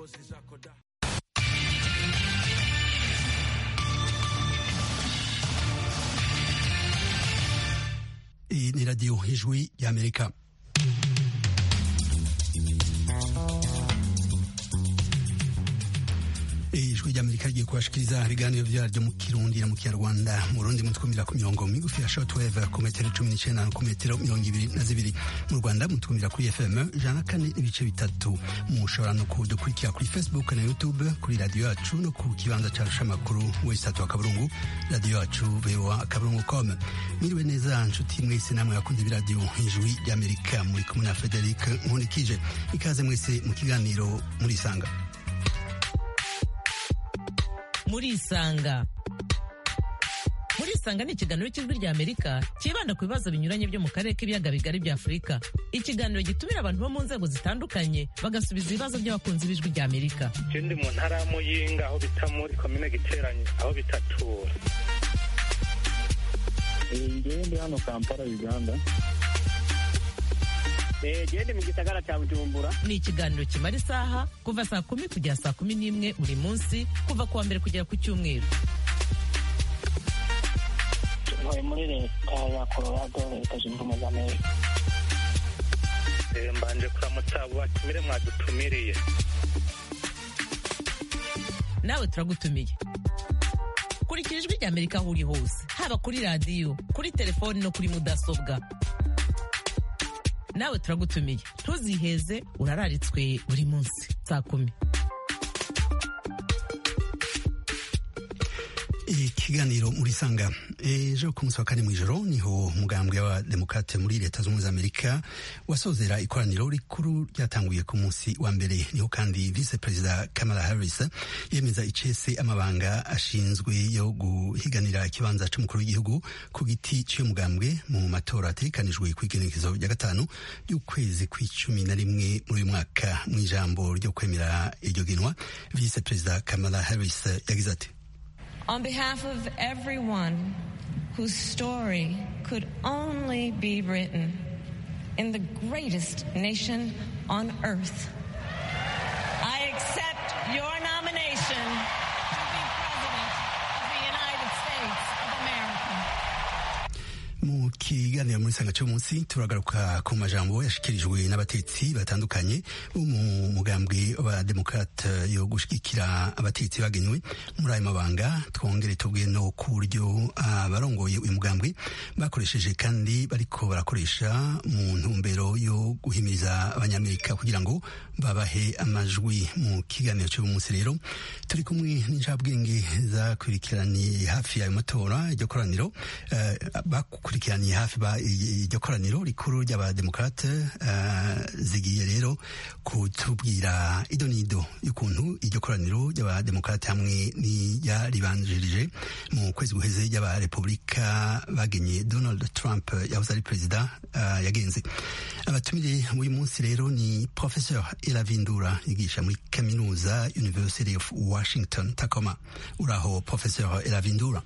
Iyi ni radiyo ijwi y'amerika ijwi ry'amerika rigiye kubashikiriza ibiganiro vyaryo mu kirundi na mu kinyarwanda mu rundi mutwumvira ku mirongo migufi ya shortwave ku metero cumi n'icenda ku metero mirongo ibiri na zibiri mu rwanda mutwumvira kuri fm ijana na kane n'ibice bitatu mushobora no kudukurikira kuri facebook na youtube kuri radiyo yacu no ku kibanza carusha amakuru wesitatu wa kaburungu radiyo yacu voa kaburungu com mwiriwe neza nshuti mwese namwe bakunze b'iradiyo ijwi ry'amerika muri kumwe na frederic nkundikije ikaze mwese mu kiganiro murisanga murisanga murisanga ni ikiganiro cy'ijwi rya amerika cyibanda ku bibazo binyuranye byo mu karere k'ibiyaga bigari bya afurika ikiganiro gitumira abantu bo mu nzego zitandukanye bagasubiza ibibazo by'abakunzi b'ijwi rya amerika je ndi mu ntara ya muyinga aho bita muri komine giteranye aho bitatura ngewe ndi hano kampala uganda gende mu gisagara cya bujumbura ni ikiganiro kimara isaha kuva saa kumi kugera saa kumi n'imwe buri munsi kuva ku wa mbere kugera ku cyumweru tuvuye muri leta ya colorado leta zunze ubumwe za amerika Eh, mbanje kuramutsa abo batumire mwadutumiriye nawe turagutumiye kurikira ijwi rya amerika aho uri hose haba kuri radiyo kuri telefoni no kuri mudasobwa nawe turagutumiye ntuziheze urararitswe buri munsi saa kumi ikiganiro muri sanga ejo ku munsi wa kane mw'ijoro niho umugambwe w'abademokrate muri leta z'ubumwe za amerika wasozera ikoraniro rikuru ryatanguye ku munsi wa mbere niho kandi vice perezida kamala harris yemeza icese amabanga ashinzwe yo guhiganira ikibanza c'umukuru w'igihugu ku giti cy'uyu mugambwe mu matora ategekanijwe ku igenekezo rya gatanu y'ukwezi kw'icumi na rimwe muri uyu mwaka mu ijambo ryo kwemera iryo genwa vice perezida kamala harris yagize ati On behalf of everyone whose story could only be written in the greatest nation on earth, I accept your nomination to be President of the United States of America. mu kiganiro muri sanga cy'umunsi turagaruka ku majambo yashikirijwe n'abatetsi batandukanye bo mu mugambwe wa demokrate yo gushigikira abatetsi bagenywe muri ayo mabanga twongere tubwe no ku buryo abarongoye uyu mugambwe bakoresheje kandi bariko barakoresha mu ntumbero yo guhimiriza abanyamerika kugira ngo babahe amajwi mu kiganiro cy'uyu munsi rero turi kumwe n'injabwenge zakurikiraniye hafi y'ayo matora iryo koraniro eh, bakurikiraniye hafi ba iryo koraniro rikuru ry'abademokrate eh, zigiye rero kutubwira ido n'ido y'ukuntu iryo koraniro ry'abademokrate hamwe n'iryaribanjirije mu kwezi guheze ry'abarepubulika bagenye donald trump yahoze ari perezida eh, yagenze abatumire uyu munsi rero ni professeur elavindura yigisha muri kaminuza university of washington tacoma uraho professeur elavindura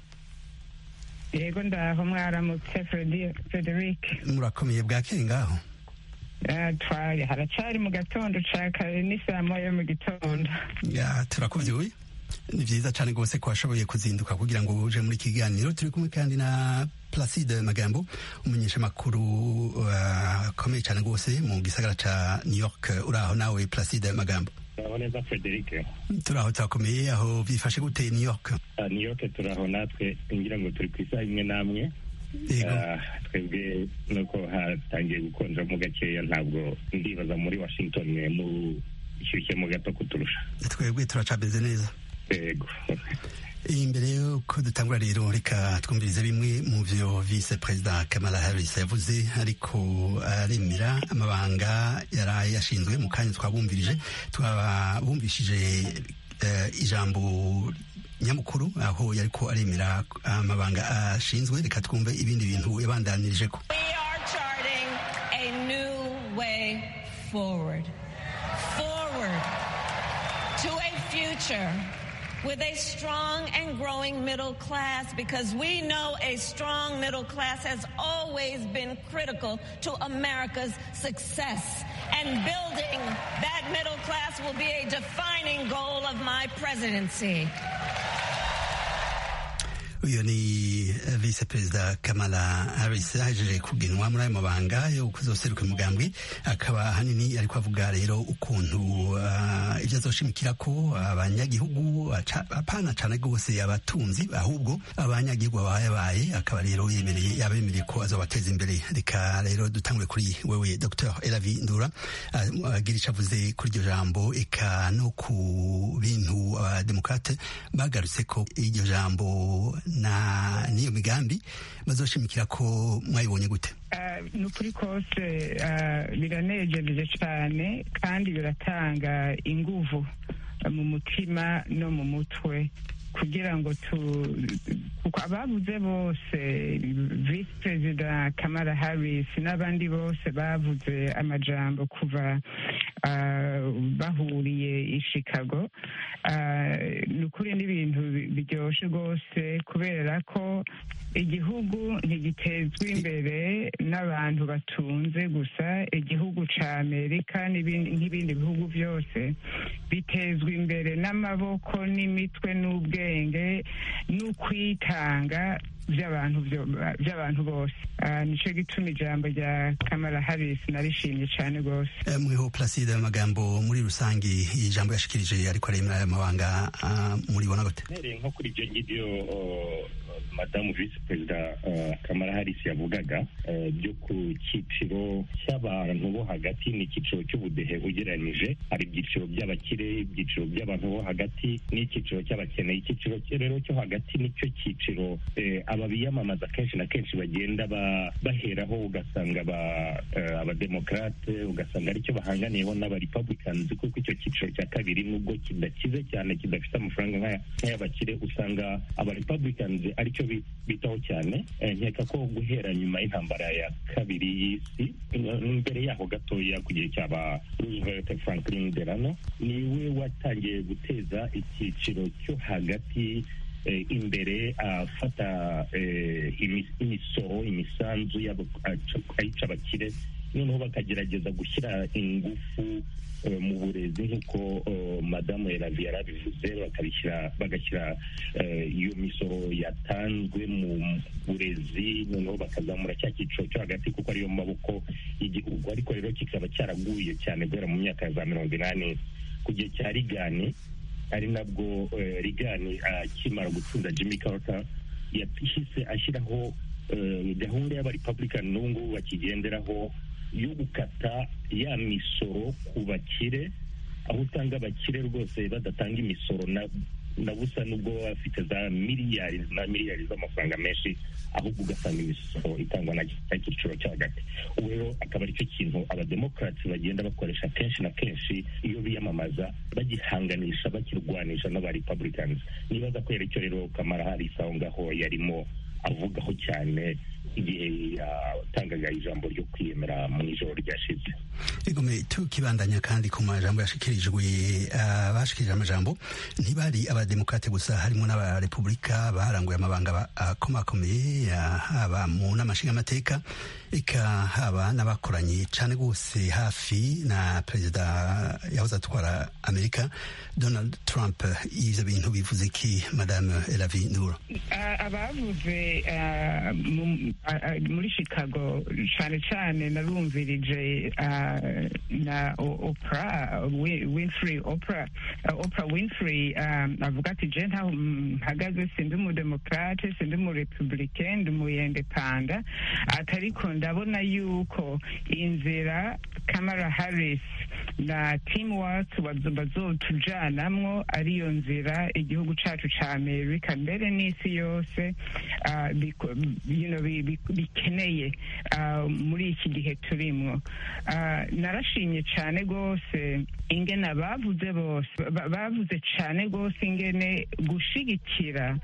yego ndaho mwaramutse Fredi- frederic murakomeye bwakeye ngaho Ah, twari haracari mu gatondo ca kare ni saa moya yo mu gitondo ya turakuvyuye ni vyiza cane rwose ko washoboye kuzinduka kugira ngo uje muri iki kiganiro turi kumwe kandi na placide magambo umumenyeshamakuru uh, akomeye cane rwose mu gisagara ca new york uraho nawe placide magambo turaho neza frederic turaho turakomeye aho vyifashe gute new york Ah, new york turaho natwe ngira ngo turi ku isaha imwe n'amwe yego Ah, twebwe nuko hatangiye gukonjamo gakeya ntabwo ndibaza muri washington mu ishyushyemo gato kuturusha twebwe turacabeze neza yego imbere yuko dutangura rero reka twumvirize bimwe mu vyo vice perezida kamala harris yavuze ariko aremera amabanga yari yashinzwe mu kanya twabumvirije twabumvishije eh, ijambo nyamukuru aho yariko aremera amabanga ashinzwe reka twumve ibindi bintu yabandanirije ko We are charting a new way forward. Forward to a future with a strong and growing middle class because we know a strong middle class has always been critical to America's success. And building that middle class will be a defining crowning goal of my presidency. uyu ni eh, vice perezida kamala harris ahejeje kugenwa muri ayo mabanga yo kuzoseruka umugambi akaba ahanini ariko avuga rero ukuntu ah, ibyo azoshimikira ko abanyagihugu aca- apana cane rwose abatunzi ahubwo abanyagihugu babayabaye akaba rero yemereye yabemereye ko azobateza imbere reka rero dutangure kuri wewe dr elavi ndura ah, agira ico avuze kuri iryo jambo eka no ku bintu abademokrate bagarutse ko iryo jambo na n'iyo migambi bazoshimikira ko mwayibonye gute Ah, ni ukuri kose ah, biranejeje cyane kandi biratanga inguvu ah, mu mutima no mu mutwe kugira ngo tu kuko abavuze bose visi perezida kamara harris n'abandi bose bavuze amajambo kuva ah, bahuriye i chicago Ah, ni ukuri n'ibintu bi- biryoshe rwose kubera ko igihugu ntigitezwa imbere n'abantu batunze gusa igihugu ca amerika n'ibindi nk'ibindi bihugu byose bitezwa imbere n'amaboko n'imitwe n'ubwenge n'ukwitanga by'abantu byo- by'abantu bose Ah, nico gituma ijambo rya kamara harris narishimye cyane rwose Eh, mweho placide amagambo muri rusange ijambo yashikirije ariko aremera aya mabanga ah, muribona gute mpereye nko kuri ibyo ngibyo uh, madamu visi perezida uh, kamara harisi yavugaga uh, byo ku cyiciro cy'abantu bo hagati ni icyiciro cy'ubudehe ugereranyije hari ibyiciro by'abakire ibyiciro by'abantu bo hagati n'icyiciro cy'abakene icyiciro cye rero cyo hagati nicyo cyiciro eh, aba biyamamaza kenshi na kenshi bagenda ba- baheraho ugasanga aba- eh, abademokarate ugasanga aricyo bahanganiyeho n'abarepublicans kuko icyo cyiciro cya kabiri nubwo kidakize cyane kidafite amafaranga nk'aya- nk'ay'abakire usanga abarepublicans aricyo bi- bitaho cyane Eh, nkeka ko guhera nyuma y'intambara ya kabiri y'isi n- mbere yaho gatoya ku gihe cyaba roosevelt franklin delano niwe watangiye guteza icyiciro cyo hagati eh, imbere afata eh, imi- imisoro imisanzu y'abo- aca- ayica abakire noneho bakagerageza gushyira ingufu eh, mu burezi nk'uko eh, madamu Elavi yarabivuze bakabishyira bagashyira eh, iyo misoro yatanzwe mu burezi noneho bakazamura cya cyiciro cyo hagati kuko ariyo maboko y'igihugu ariko rero kikaba cyaraguye cyane guhera mu myaka ya za mirongo inani ku gihe cya rigani ari nabwo eh, rigani akimara gutsinda jimmy carter yahise ashyiraho eh, gahunda y'abarepublican n'ubu ngubu bakigenderaho yo gukata ya misoro ku bakire aho usanga abakire rwose badatanga imisoro na na busa nubwo baba bafite za miliyari na miliyari z'amafaranga menshi ahubwo ugasanga imisoro itangwa na cya cyiciro cyo hagati ubu rero akaba aricyo kintu abademokarati bagenda bakoresha kenshi na kenshi iyo biyamamaza bagihanganisha bakirwanisha n'abarepublicans nibaza ko rero icyo rero kamara harisi aho ngaho yarimo avugaho cyane igihe yatangaga ijambo ryo kwiyemera mu ijoro ryashize igome tukibandanya kandi ku majambo yashikirijwe abashikirije amajambo ntibari abademokrate gusa harimo n'abarepublika baranguye amabanga ba- akomakomeye ah, haba mu nama nshingamateka eka haba n'abakoranye cane rwose hafi na perezida yahoze atwara amerika donald trump ivyo bintu bivuze iki madame elavi nduro Ah, abavuze ah, mu- ah, ah, muri chicago cyane cyane narumvirije ah, na O- oprah Wi- winfrey oprah ah, oprah winfrey ah, avuga ati je ntaho mpagaze sindi umudemokrate sindi umurepublicain ndi umuyendepanda ati ariko ndabona yuko inzira kamara harris na team work bazotujanamwo ariyo nzira igihugu cacu ca amerika mbere n'isi yose ah, biko- you know, bi- bi- bikeneye ah, muri iki gihe turimwo Ah, narashimye cane rwose ingene abavuze bose ba- bavuze cane rwose ingene gushigikira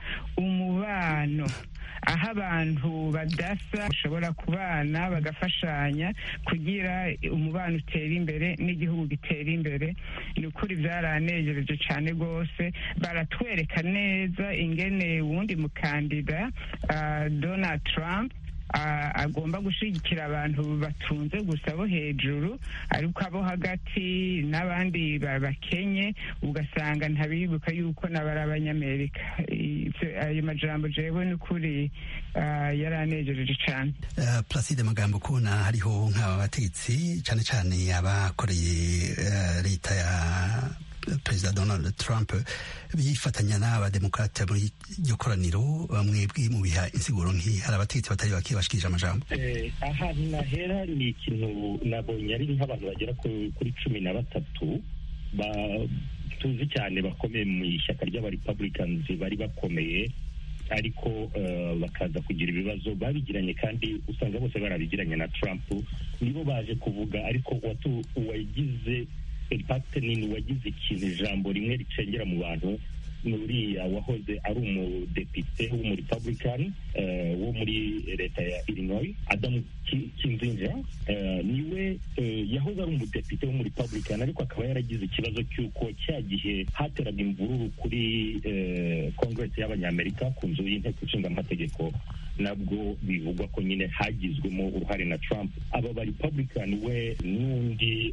umubano aho abantu badasa bashobora kubana bagafashanya kugira umubano utera imbere n'igihugu gitera imbere ni ukuri byaranejereje cyane rwose baratwereka neza ingene wundi mukandida ah, donald trump agomba gushyigikira abantu batunze gusa bo hejuru ariko abo hagati n'abandi bakenye ugasanga ntabibuka yuko nabari abanyamerika ayo majambo jewe ni ukuri yaranejereje cyane placide magambo kubona hariho nk'aba bategetsi cyane cyane abakoreye leta ya perezida donald trump bifatanya n'abademokrate muri iryo koraniro bamwe mu biha insiguro nk'iyi hari abategetsi batari bake bashikirije amajambo ahantu nahera ni ikintu nabonye ari nk'abantu bagera kuri cumi na batatu tuzi cyane bakomeye mu ishyaka ry'abarepublicans bari bakomeye ariko bakaza kugira ibibazo babigiranye kandi usanga bose barabigiranye na trump nibo baje kuvuga ariko uwagize impact nini wagize ikintu ijambo rimwe ricengera mu bantu ni uriya wahoze ari umudepite w'umurepublican wo muri leta ya illinois adamu kinzinja niwe yahoze ari umudepite w'umurepublican ariko akaba yaragize ikibazo cy'uko cya gihe hateraga imvururu kuri congress y'abanyamerika ku nzu y'inteko ishinga amategeko nabwo bivugwa ko nyine hagizwemo uruhare na trump aba ba republican we n'undi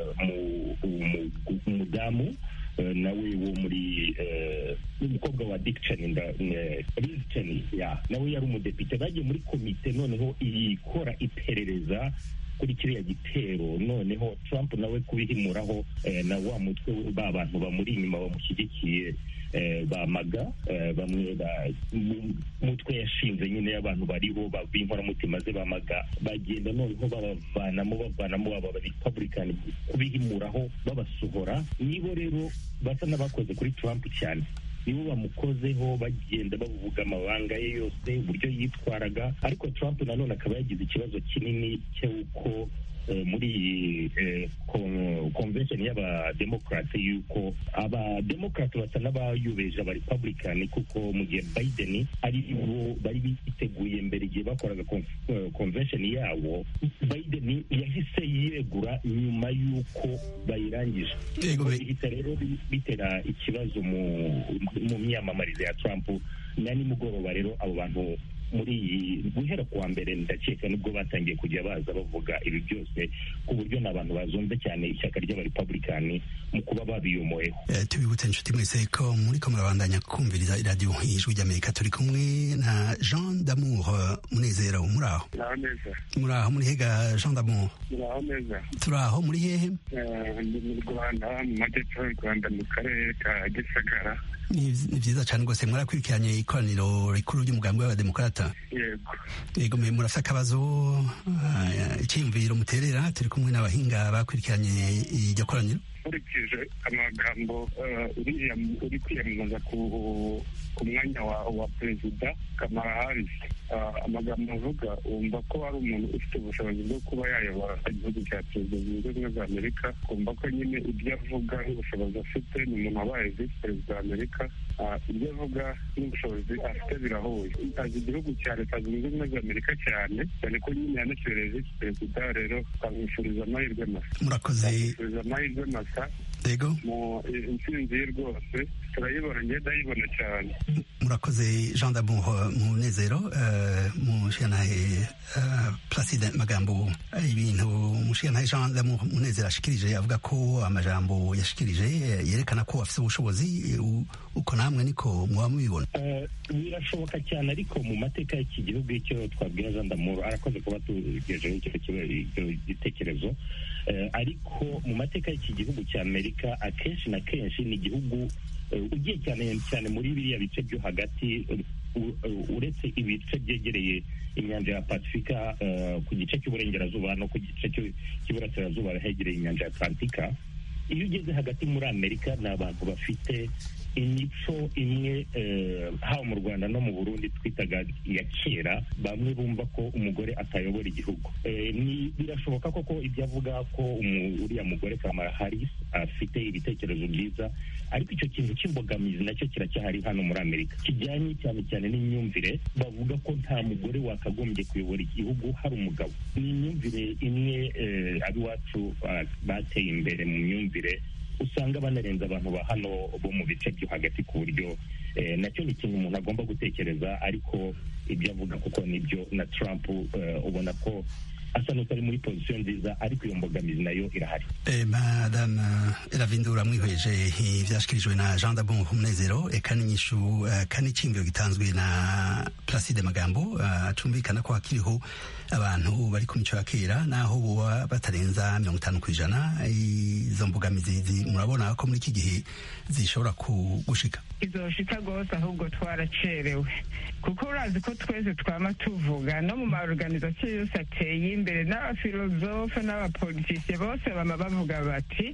umudamu nawe wo muri umukobwa wa Dick Cheney Liz Cheney nawe yari umudepite bagiye muri komite noneho ikora iperereza kuri kiriya gitero noneho Trump nawe kubihimuraho na wa mutwe ba bantu bamuri inyuma bamushyigikiye bamaga bamwe mutwe yashinze nyine y'abantu bariho b'inkoramutima ze bamaga bagenda noneho babavanamo bavanamo aba republican kubihimuraho babasohora nibo rero basa n'abakoze kuri Trump cyane nibo bamukozeho bagenda bavuga amabanga ye yose uburyo yitwaraga ariko Trump nanone akaba yagize ikibazo kinini cy'uko muri iyi convention y'abademokarate yuko abademokarate basa n'abayubeje abarepublican kuko mu gihe biden ari bo bari biteguye mbere igihe bakoraga convention yabo biden yahise yegura nyuma y'uko bayirangije bihita rero bitera ikibazo mu myamamarize ya trump na nimugoroba rero abo bantu muri iyi guhera kuwa mbere ndakeka nibwo batangiye kujya baza bavuga ibi byose ku buryo ni abantu bazumve cyane ishyaka ry'abarepublikani mu kuba babiyomoyeho tubibutse inshuti mwese ko muri ko murabandanya kumviriza iradiyo ijwi ry'amerika turi kumwe na jean damour munezero muri aho muri aho muri hega jean damour turi aho muri hehe ndi mu rwanda mu majyepfo y'u rwanda mu karere ka gisagara ni byiza cyane rwose mwarakurikiranye ikoraniro rikuru ry'umugambi w'abademokarata yego yego murafite akabazo icyiyumviro muterera turi kumwe n'abahinga bakurikiranye iryo koraniro nkurikije amagambo uriya uri kwiyamamaza ku mwanya wa perezida kamara harisi amagambo avuga wumva ko ari umuntu ufite ubushobozi bwo kuba yayobora igihugu cya perezida zunze ubumwe za amerika kumva ko nyine ibyo avuga n'ubushobozi afite ni umuntu wabaye visi perezida wa amerika ibyo avuga n'ubushobozi afite birahuye azi igihugu cya leta zunze ubumwe za amerika cyane cyane ko nyine yanakibereye visi perezida rero twamwifuriza amahirwe masa murakoze twamwifuriza amahirwe masa yego mu intsinzi ye rwose turayibona ngenda ndayibona cyane murakoze jean d'amour munezero mushikanahe placide magambo ibintu mushikanahe jean d'amour munezero ashikirije avuga ko amajambo yashikirije yerekana ko afite ubushobozi uko namwe niko muba mubibona birashoboka cyane ariko mu mateka y'iki gihugu icyo twabwira jean d'amour arakoze kuba tugejeho icyo gitekerezo ariko mu mateka y'iki gihugu cya amerika akenshi na kenshi ni igihugu ugiye cyane cyane muri biriya bice byo hagati uretse ibice byegereye inyanja ya pasifika ku gice cy'uburengerazuba no ku gice cy'iburasirazuba hegereye inyanja ya atlantika iyo ugeze hagati muri amerika ni abantu bafite imico imwe haba mu rwanda no mu burundi twitaga iya kera bamwe bumva ko umugore atayobora igihugu birashoboka koko ibyo avuga ko uriya mugore kamara harris afite ibitekerezo byiza ariko icyo kintu cy'imbogamizi nacyo kiracyahari hano muri amerika kijyanye cyane cyane n'imyumvire bavuga ko nta mugore wakagombye kuyobora igihugu hari umugabo ni imyumvire imwe ab'iwacu bateye imbere mu myumvire usanga banarenza abantu ba hano bo mu bice byo hagati ku buryo nacyo ni ikintu umuntu agomba gutekereza ariko ibyo avuga kuko nibyo na Trump ubona ko asa n'utari muri pozisiyo nziza ariko iyo mbogamizi nayo irahari madame ravindura mwihweje ivyashikirijwe na jean dabon umunezero eka n'inyishu kandi iciyumviro gitanzwe na placide magambo acumvikana ko hakiriho abantu bari ku mico ya kera naho boba batarenza mirongo itanu ku ijana izo mbogamizi murabona ko muri iki gihe zishobora gushika izoshika rwose ahubwo twaracerewe kuko urazi ko twese twama tuvuga no mu maorganizasiyo yose ateye imbere n'abafilozofe n'abapolitisiye bose bama bavuga bati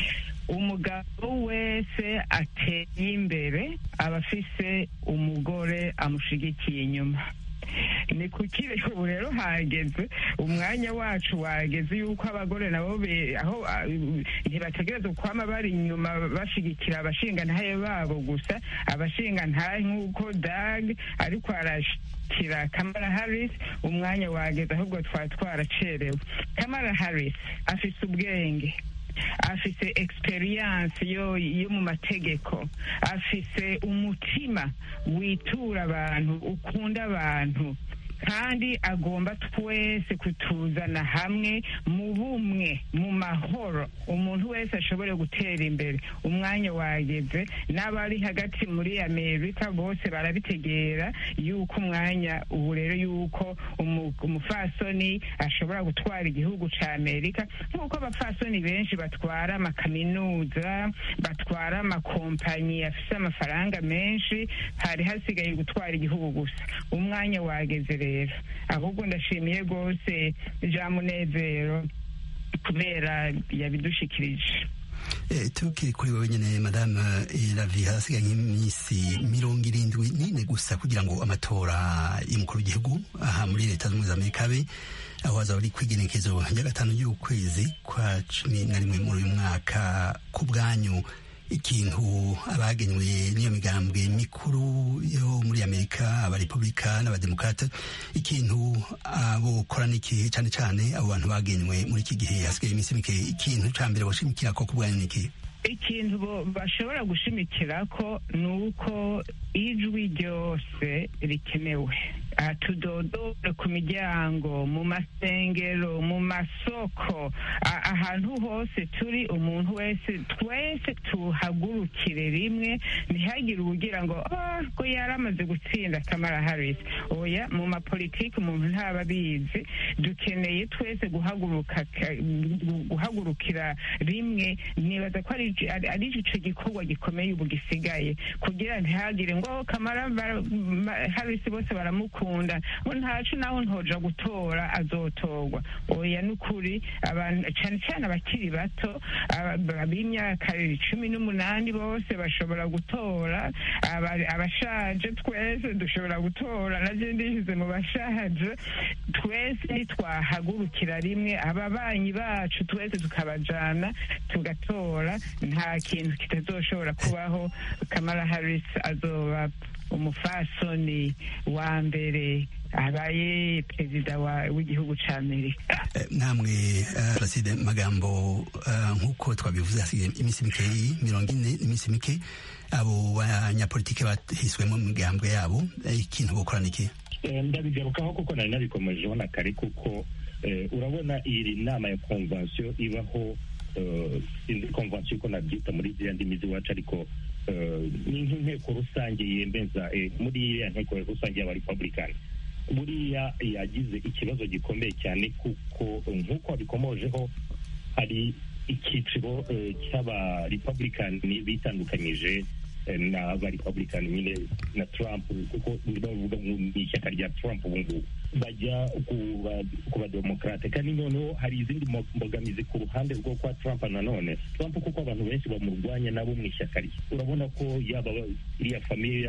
umugabo wese ateye imbere aba afise umugore amushigikiye inyuma ni kuki ubu rero hageze umwanya wacu wageze yuko abagore nabo aho ntibategereza kwama bari inyuma bashigikira abashingantahe babo gusa abashingantahe nk'uko dag ariko arashikira kamara harris umwanya wageze ahubwo twari twaracerewe kamara harris afise ubwenge afise experience yo yo mu mategeko afise umutima witura abantu ukunda abantu kandi agomba twese kutuzana hamwe mu bumwe mu mahoro umuntu wese ashobore gutera imbere umwanya wageze n'abari hagati muri amerika bose barabitegera yuko umwanya ubu rero yuko umufasoni ashobora gutwara igihugu cya amerika nk'uko abafasoni benshi batwara amakaminuza batwara amakompanyi afite amafaranga menshi hari hasigaye gutwara igihugu gusa umwanya wageze rero ahubwo ndashimiye rwose jean munezero kubera yabidushikirije tukiri kuri wowe nyine madame ravi hasigaye nk'iminsi mirongo irindwi n'ine gusa kugira ngo amatora y'umukuru w'igihugu aha muri leta zunze ubumwe za amerika abe aho hazaba ari kwigenekezo rya gatanu y'ukwezi kwa cumi na rimwe muri uyu mwaka ku bwanyu ikintu abagenywe n'iyo migambwe mikuru yo muri amerika abarepublika n'abademokrate ikintu abokora n'ikihe cyane cyane abo bantu bagenywe muri iki gihe hasigaye iminsi mike ikintu cya mbere bashimikira ko ku bwanyu n'ikihe ikintu bashobora gushimikira ko ni uko ijwi ryose rikenewe tudodore ku miryango mu masengero mu masoko ahantu hose turi umuntu wese twese tuhagurukire rimwe ntihagire uwugira ngo ko yari amaze gutsinda kamara harris oya mu mapolitiki umuntu ntaba abizi dukeneye twese guhaguruka guhagurukira rimwe nibaza ko ari icyo gikorwa gikomeye ubu gisigaye kugira ntihagire ngo kamara harris bose baramukunda ngo ntacu nawe ntoja gutora azotorwa oya ni ukuri abantu cyane cyane abakiri bato b'imyaka cumi n'umunani bose bashobora gutora abashaje twese dushobora gutora nabyo ndishyize mu bashaje twese nitwahagurukira rimwe ababanyi bacu twese tukabajana tugatora nta kintu kitazoshobora kubaho kamara harris azoba umufasoni wa mbere abaye perezida w'igihugu cya amerika namwe placide magambo nk'uko twabivuze hasigaye iminsi mikeyi mirongo ine iminsi mike abo banyapolitike bahiswemo mu migambwe yabo ikintu bukora niki ndabigarukaho kuko nari nabikomejeho na kare kuko urabona iyi nama ya konvansiyo ibaho sinzi konvansiyo uko nabyita muri ziriya ndimi z'iwacu ariko ni nk'inteko rusange yemeza muri iriya nteko rusange y'abarepublikani buriya yagize ikibazo gikomeye cyane kuko nk'uko wabikomojeho hari icyiciro cy'abarepublikani bitandukanyije n'abarepublikani nyine na trump kuko bavuga mu ishyaka rya trump ubu ngubu bajya ku bademokarate kandi noneho hari izindi mbogamizi ku ruhande rwo kwa trump nanone trump kuko abantu benshi bamurwanya nabo mu ishyaka rye urabona ko yaba iriya famiye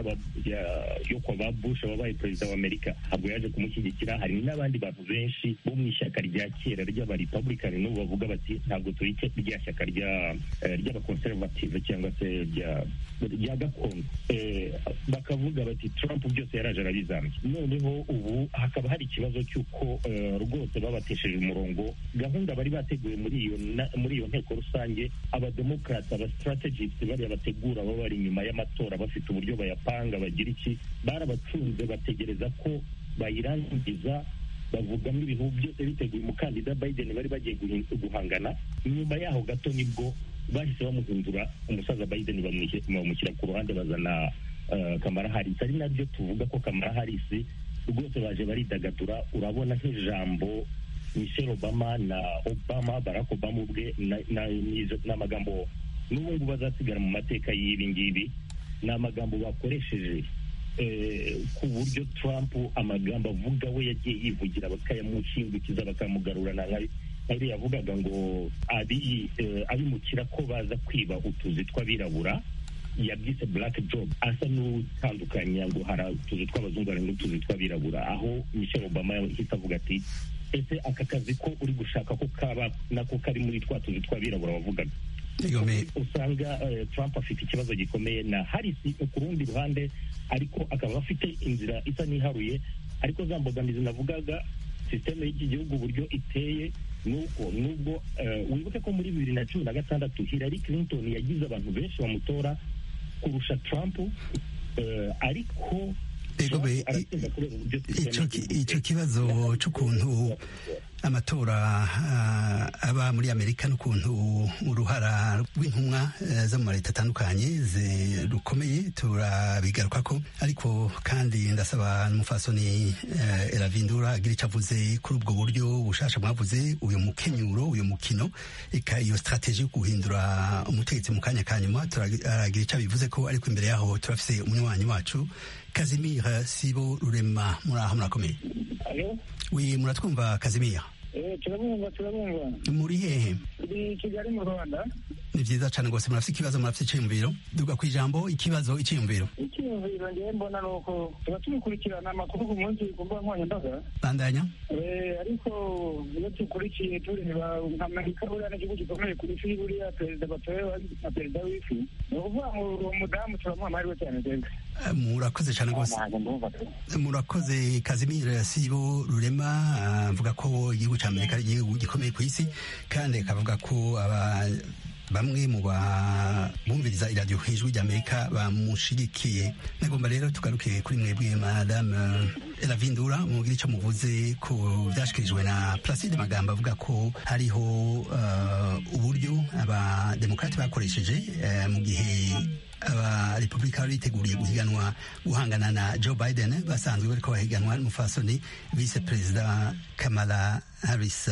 yo kwa ba bush wabaye perezida wa amerika ntabwo yaje kumushyigikira hari n'abandi bantu benshi bo mu ishyaka rya kera ry'abarepublikani n'ubu bavuga bati ntabwo turi rya shyaka ry'abakonservative cyangwa se rya gakondo bakavuga bati trump byose yaraje arabizambye noneho ubu hakaba hari ikibazo cy'uko eh, rwose babatesheje umurongo gahunda bari bateguye muri iyo na- muri iyo nteko rusange abademokarati abastrategist bariya bategura baba bari inyuma y'amatora bafite uburyo bayapanga bagira iki barabacunze bategereza ko bayirangiza bavugamo ibintu byose biteguye umukandida biden bari bagiye guhin- guhangana nyuma yaho gato nibwo bahise bamuhindura umusaza biden bamwishe- bamushyira ku ruhande bazana eh, kamara harisi ari nabyo tuvuga ko kamara harisi rwose baje baridagadura urabona nk'ijambo michelle obama na obama barack obama ubwe na- na- n'izo- n'amagambo n'ubu ngubu azasigara mu mateka y'ibi ngibi ni amagambo bakoresheje eh, ku buryo trump amagambo avuga we yagiye yivugira bakayamushingukiza bakamugarurana nka nk'ayo yavugaga ngo abi eh, abimukira ko baza kwiba utuzi tw'abirabura yabyise black job asa n'utandukanya ngo hari utuzi tw'abazungu hari n'utuzi tw'abirabura aho michelle obama yahise avuga ati ese aka kazi ko uri gushaka ko kaba nako kari muri twa tuzi tw'abirabura wavugaga Igome. usanga eh, trump afite ikibazo gikomeye na harisi ku rundi ruhande ariko akaba afite inzira isa n'iharuye ariko za mbogamizi navugaga sisiteme y'iki gihugu uburyo iteye nuko nubwo eh, wibuke ko muri bibiri na cumi na gatandatu hillary clinton yagize abantu benshi bamutora kurusha trump eh, ariko Ego be, Trump aratsinda kubera uburyo sisiteme ico ki- y'igihugu ico iteye. kibazo c'ukuntu amatora ah, aba muri amerika n'ukuntu uruhara rw'intumwa eh, zo mu maleta atandukanye zi- rukomeye turabigarukako ariko kandi ndasaba n'umufasoni eh, eravindura agira ico avuze kuri ubwo buryo bushasha mwavuze uyu mukenyuro uyu mukino eka iyo strategie yo guhindura umutegetsi mu kanya ka nyuma turagira ico abivuze ko ariko imbere yaho turafise umunywanyi wacu kazimira sibo rurema muri aho murakomeye alo wi muratwumva kazimira eh turabumva turabumva muri hehe turi kigali mu rwanda ni vyiza cane rwose murafise ikibazo murafise iciyumviro duga kw'ijambo ikibazo iciyumviro icyiyumviro ngewe mbona ni uko tuba tubikurikirana amakuru ku munsi ku mbuga nkoranyambaga bandanya Eh, ariko iyo dukurikiye tureba nka amerika buriya n'igihugu gikomeye ku isi buriya perezida batorewe na perezida w'isi ni ukuvuga ngo uwo mudamu turamuha amahirwe cyane twebwe Eh, murakoze cane rwose ntabwo ndumva murakoze kazimira sibo rurema ah, avuga ko igihugu ca amerika ari igihugu gikomeye ku isi kandi akavuga ko aba bamwe mu bumviriza iradiyo hejuru ry'amerika bamushigikiye nagomba rero tugaruke kuri mwebwe madame elavindura mubwire icyo muvuze ku byashyikirijwe na placide magambo avuga ko hariho uh, uburyo abademokarati bakoresheje uh, mu gihe abarepubulika bari biteguriye guhiganwa guhangana na joe biden basanzwe bariko bahiganwa n'umufasoni vice perezida kamala harris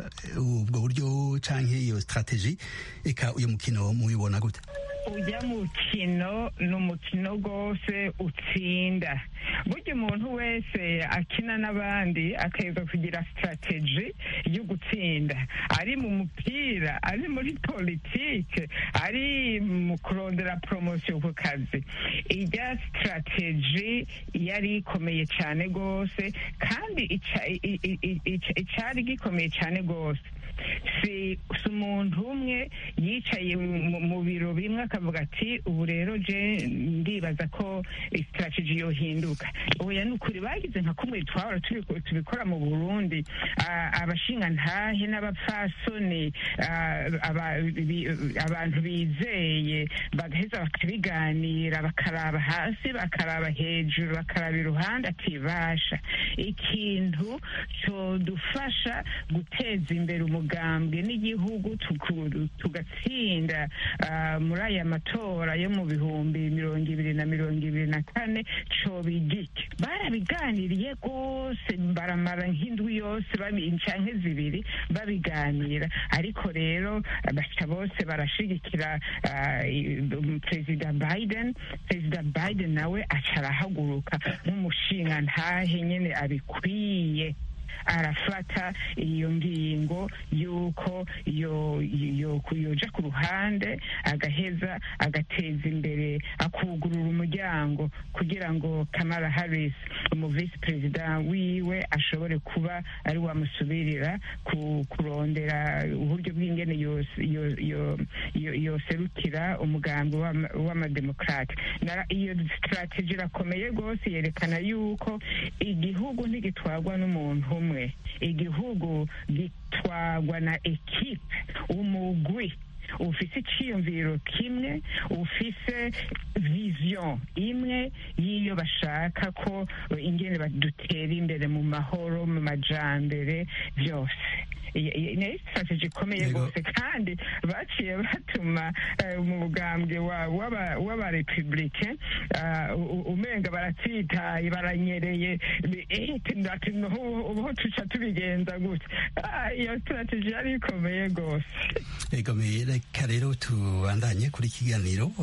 ubwo uh, buryo canke iyo strategie eka uyu mukino mubibona gute ujya mukino ni umukino rwose utsinda burya umuntu wese akina n'abandi akeza kugira sitarateji yo gutsinda ari mu mupira ari muri politike ari mu kurondera poromosiyo ku kazi ijya sitarateji yari ikomeye cyane rwose kandi icyari gikomeye cyane rwose si umuntu umwe yicaye mu biro bimwe akavuga ati ubu rero je ndibaza ko sitarateji yohinduka oya ni ukuri bagize nka kumwe twahora tubikora mu burundi abashingantahe n'abapfasoni abantu bizeye bagaheza bakabiganira bakaraba hasi bakaraba hejuru bakaraba iruhande ati basha ikintu cyodufasha guteza imbere umugambwe n'igihugu tugatsinda muri aya matora yo mu bihumbi mirongo ibiri na mirongo ibiri na kane cobigike barabiganiriye rwose baramara nk'indwi yose canke zibiri babiganira ariko rero baca bose barashigikira perezida biden perezida biden nawe aca arahaguruka nk'umushinga ntahe nyene abikwiye arafata iyo ngingo y'uko yo- yo- yoja ku ruhande agaheza agateza imbere akugurura umuryango kugira ngo kamara harris umu visi perezida wiwe ashobore kuba ari wamusubirira ku- kurondera uburyo bw'ingene yos- yo- yo- yo- yoserukira umugambi w'ama- w'amademokrate Na- iyo strategy irakomeye rwose yerekana yuko igihugu ntigitwarwa n'umuntu umwe igihugu gitwarwa na ekipe umugwi ufise iciyumviro kimwe ufise vision imwe y'iyo bashaka ko ingene badutera imbere mu mahoro mu majambere byose Iyi- iyi ni strategy ikomeye Yego. rwose kandi baciye batuma eh, mu bugambwe wa- w'aba- w'abarepublike ah, u- u- umenga baratsitaye baranyereye Bi- eh, ati- ati "Nuhu- ubu tuca tubigenza gutya Ah, iyo strategy yari ikomeye rwose egomeye reka rero tubandanye kuri iki kiganiro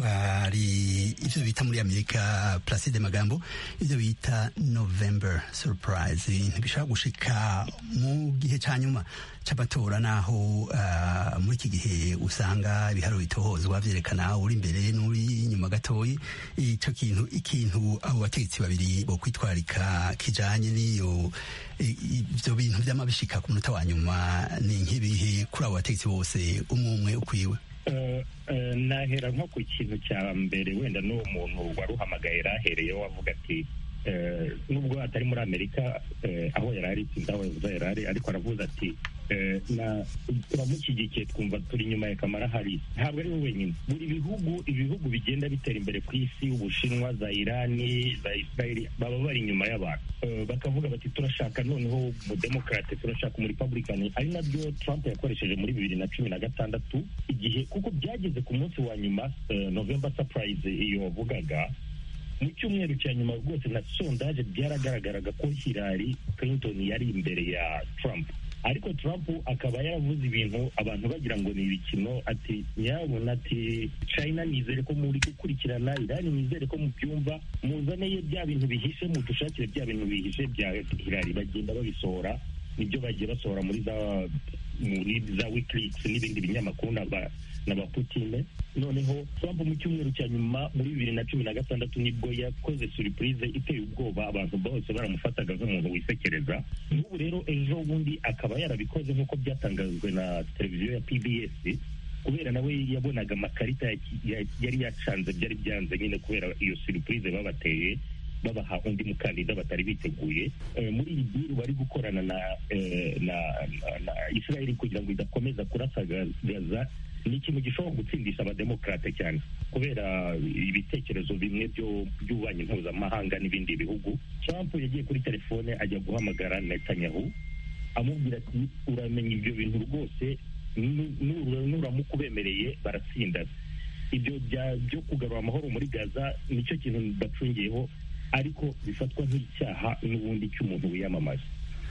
hari ibyo bita muri amerika placide magambo ibyo bita november surprise ntibishobora gushika mu gihe cya nyuma cy'amatora naho ah, muri iki gihe usanga ibiharuro bitohozwa byerekana uri imbere n'uri inyuma gatoyi icyo kintu ikintu abo bategetsi babiri bo kwitwarika kijanye n'iyo i- ibyo bintu by'amabishika ku munota wa nyuma ni nk'ibihe kuri abo bategetsi bose umwe umwe ukwiwe Eh, eh, nahera nko ku kintu cya mbere wenda n'uwo muntu wari uhamagaye yarahereyeho avuga ati eh, nubwo atari muri amerika eh, aho yari ari sinzi aho yavuze yari ari ariko aravuze ati eh, na turamushyigikiye twumva turi inyuma ya kamara hari ntabwo ari we wenyine buri bihugu ibihugu bigenda bitera imbere ku isi ubushinwa za irani za israeli baba bari inyuma y'abantu Eh, bakavuga bati turashaka noneho umudemokarate turashaka umurepublikani ari nabyo trump yakoresheje muri bibiri na cumi na gatandatu igihe kuko byageze ku munsi wa nyuma eh, november surprise iyo wavugaga mu cyumweru cya nyuma rwose na sondaje byaragaragaraga ko Hillary Clinton yari imbere ya Trump ariko Trump akaba yaravuze ibintu abantu bagira ngo ni ibikino ati nyabona ati China nizere ko muri gukurikirana Iran nizere ko mubyumva muzaneye bya bintu bihishe mudushakire bya bintu bihishe bya Hillary bagenda babisohora nibyo bagiye basohora muri za muri za wikileaks n'ibindi binyamakuru na ba na ba Putine noneho Trump mu cyumweru cya nyuma muri bibiri na cumi na gatandatu nibwo yakoze surprise iteye ubwoba abantu bose baramufataga nk'umuntu wisekereza n'ubu rero ejo bundi akaba yarabikoze nk'uko byatangajwe na televiziyo ya PBS kubera nawe yabonaga amakarita ya- ya- yari yacanze byari byanze nyine kubera iyo surprise babateye babaha undi mukandida batari biteguye Eh, muri iyi diru bari gukorana na eh, na na- na israel kugira ngo idakomeza kurasa Ga- gaza ni ikintu gishobora gutsindisha abademokarate cyane kubera ibitekerezo bimwe byo by'ububanyi mpuzamahanga n'ibindi bihugu trump yagiye kuri telefone ajya guhamagara netanyahu amubwira ati uramenya ibyo bintu rwose nu- nu- nuramuka ubemereye baratsinda ibyo bya- byo kugarura amahoro muri gaza nicyo kintu bacungiyeho ariko bifatwa nk'icyaha n'ubundi cy'umuntu wiyamamaza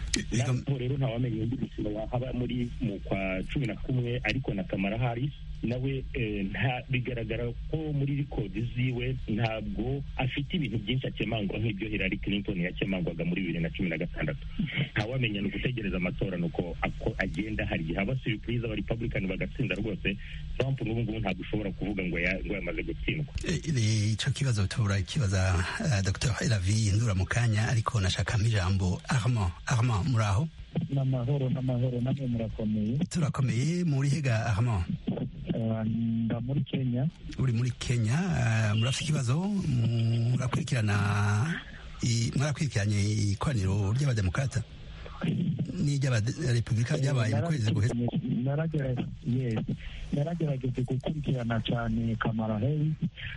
naho rero ntawamenya undi mukino wahaba muri mu kwa cumi na kumwe ariko na kamara haris nawe eh, nta bigaragara ko muri rikodi ziwe ntabwo afite ibintu byinshi akemangwa nk'ibyo Hillary Clinton yakemangwaga muri bibiri na cumi na gatandatu ntawamenya ni ugutegereza amatora nuko ako agenda hari igihe haba surprise aba Republican bagatsinda rwose Trump n'ubu ngubu ntabwo ushobora kuvuga ngo ya- ngo yamaze gutsindwa Eh, ico kibazo tubura kibaza uh, Dr Elavi ndura mu kanya ariko nashaka ijambo Armand Armand muraho n'amahoro n'amahoro namwe murakomeye turakomeye muri hega Armand Eh, nda muri kenya uri muri Kenya uh, murafite ikibazo murakurikirana i- mwarakurikiranye ikoraniro ry'abademokrata n'iry'abarepublika ryabaye mu kwezi guheze Naragera- yes. naragerageje gukurikirana cyane kamara harris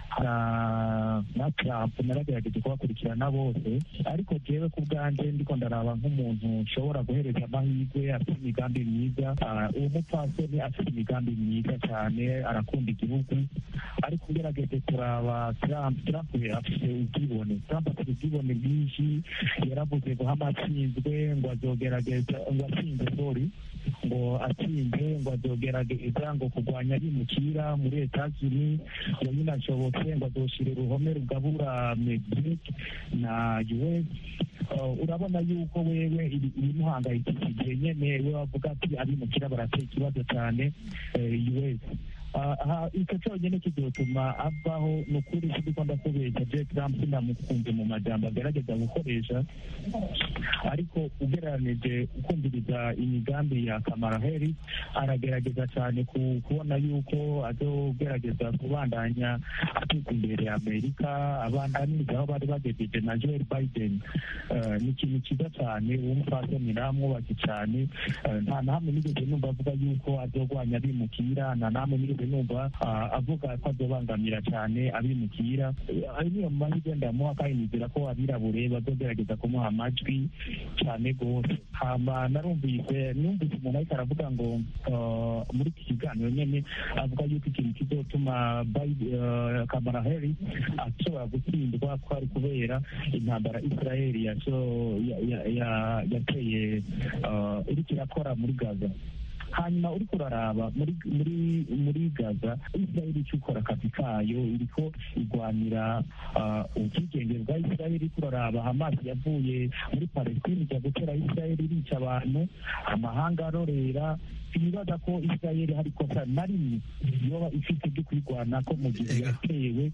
na na trump naragerageje kubakurikirana bose ariko jewe ku bwanjye ndiko ndaraba nk'umuntu nshobora guhereza amahirwe afite imigambi myiza Ah, uwo mupfasoni afite imigambi myiza cyane arakunda igihugu ariko ugerageje kuraba trump trump afite ubwibone trump afite ubwibone bwinshi yaravuze ngo hamatsinzwe ngo azogerageza ngo atsinze sorry ngo atsinze ngo azogerageza ngo kurwanya abimukira muri etats-unis ngo binashobotse ngo azoshira uruhome rugabura mexique na us urabona yuko wewe ibimuhangayikishije nyene we wavuga ati abimukira barateye ikibazo cyane us icyo cyonyine kizotuma avaho ni ukuri siko ndakubeshya je trump sinamukunze mu majambo agerageza gukoresha ariko ugereranije ukumviriza imigambi ya kamara harris aragerageza cyane kubona yuko azogerageza kubandanya ateza imbere amerika abandaniriza aho bari bagejeje na joel biden ni ikintu cyiza cyane wumupfasoni namwubake cyane nta na hamwe nigeze numva avuga yuko azogwanya abimukira nta na hamwe nigeze numva avuga ko azobangamira cyane abimukira niyo mu mahirwe ndamuha kandi nizera ko abirabure bazogerageza kumuha amajwi cyane rwose hama narumvise numvise umuntu ariko aravuga ngo muri iki kiganiro nyine avuga yuko ikintu kizotuma kamara harris ashobora gutsindwa ko ari kubera intambara israel yateye iriko irakora muri gaza hanyuma uriko uraraba muri muri muri gaza israel icyo ukora akazi kayo iriko igwanira ubwigenge bwa israel iriko uraraba hamas yavuye muri palestine ijya gutera israel irica abantu amahanga arorera sinibaza ko israel hari ikosa na rimwe yoba ifite ryo kwirwana ko mu gihe yatewe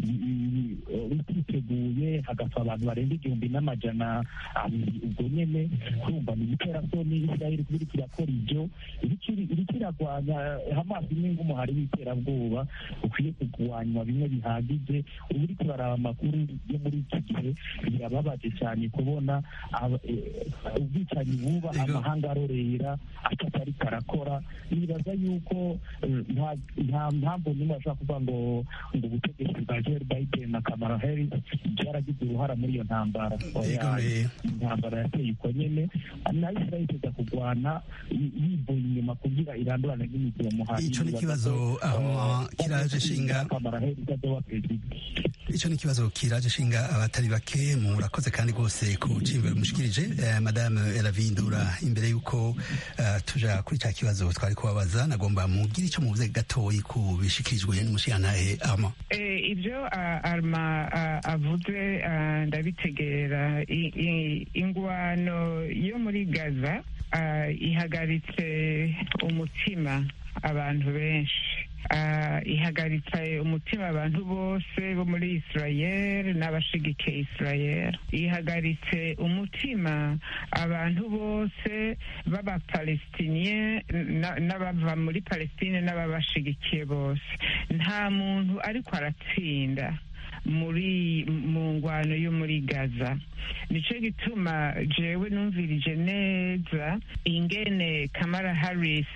bititeguye hagapfa abantu barenga igihumbi n'amajana abiri ubwo nyene kurumva ni ibiterasoni israel kuba iriko irakora ibyo iriko iragwanya hamas imwe nk'umuhari w'iterabwoba ukwiye kugwanywa bimwe bihagije ubu uriko uraraba amakuru yo muri iki gihe birababaje cyane kubona ubwicanyi buba amahanga arorera atatari karakora nibaza yuko nta mpamvu nimwe bashobora kuvuga ngo ngo ubutegetsi bwa joel biden na kamara harris byaragize uruhara muri iyo ntambara intambara yateye uko nyene na israel iteza kugwana yivuye inyuma kugira irandurane n'imiziro muhari ico ni kibazo aho kiraje shinga kamara harris azoba perezida ico ni kibazo kiraje shinga abatari bake murakoze kandi rwose ku cimbero mushikirije eh, madame elavindura imbere yuko uh, tuja kuri ca kibazo twari kubabaza nagomba mugire ico muvuze gatoyi ku bishikirijwe n'umushiyantahe ama eh, ibyo uh, arma uh, avuze uh, ndabitegera ingwano yo muri gaza uh, ihagaritse umutima abantu benshi uh, ihagaritse umutima abantu bose bo muri israel n'abashigikiye israel ihagaritse umutima abantu bose b'abapalestinien n'abava muri palestine n'ababashigikiye bose nta muntu ariko aratsinda muri mu ngwano yo muri gaza nicyo gituma jewe numvirije neza ingene kamara harris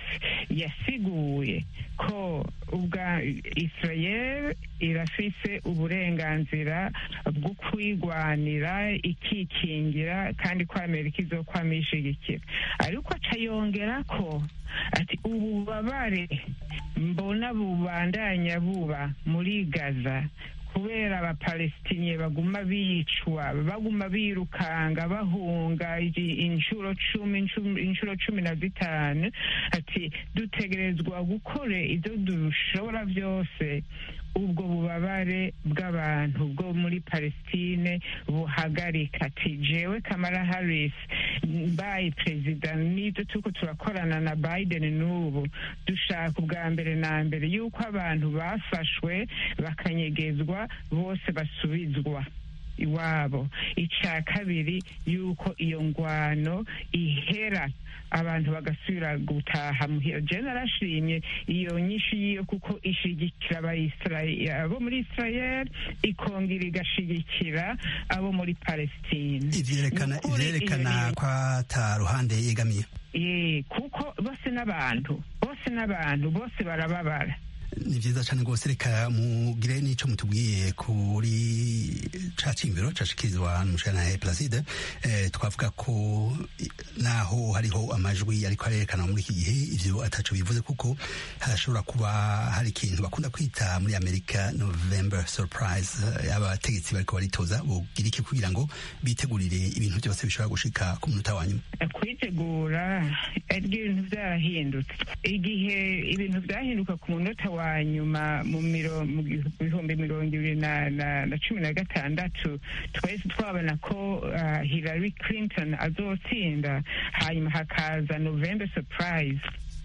yasiguye ko ubwa israel irafise uburenganzira bwo kwigwanira ikikingira kandi ko amerika izokwama ishigikira ariko aca yongera ko ati ububabare mbona bubandanya buba muri gaza kubera abapalestinye baguma bicwa baguma birukanga bahunga inshuro cumi inshuro cumi na zitanu ati dutegerezwa gukore ibyo dushobora byose ubwo bubabare bw'abantu bwo muri palestine buhagarika ati jewe kamara harris mbaye perezida n'ibyo turiko turakorana na biden n'ubu dushaka ubwa mbere na mbere yuko abantu bafashwe bakanyegezwa bose basubizwa iwabo icya kabiri yuko iyo ngwano ihera abantu bagasubira gutaha muhira je narashimye iyo nyinshi yiyo kuko ishigikira abo muri israel ikongera igashigikira abo muri palestine ivyerekana ko ata ruhande yegamiye kuko bose n'abantu bose n'abantu bose barababara ni vyiza cane rwose reka mugire n'ico mutubwiye kuri ca cimbiro cashikirizwa n'umushana Placide eh, twavuga ko naho hariho amajwi ariko arerekana muri iki gihe ivyo ataco bivuze kuko hashobora kuba hari ikintu bakunda kwita muri Amerika November surprise abategetsi bariko baritoza bogira iki kugira ngo bitegurire ibintu byose bishobora gushika ku munota wa nyuma kwitegura ibintu vyarahindutse igihe ibintu vyahinduka ku munota wa wa nyuma mu miro- mu bihumbi mirongo ibiri na na- na cumi na gatandatu twahise twabona ko ah, hillary clinton azotsinda hanyuma hakaza november surprise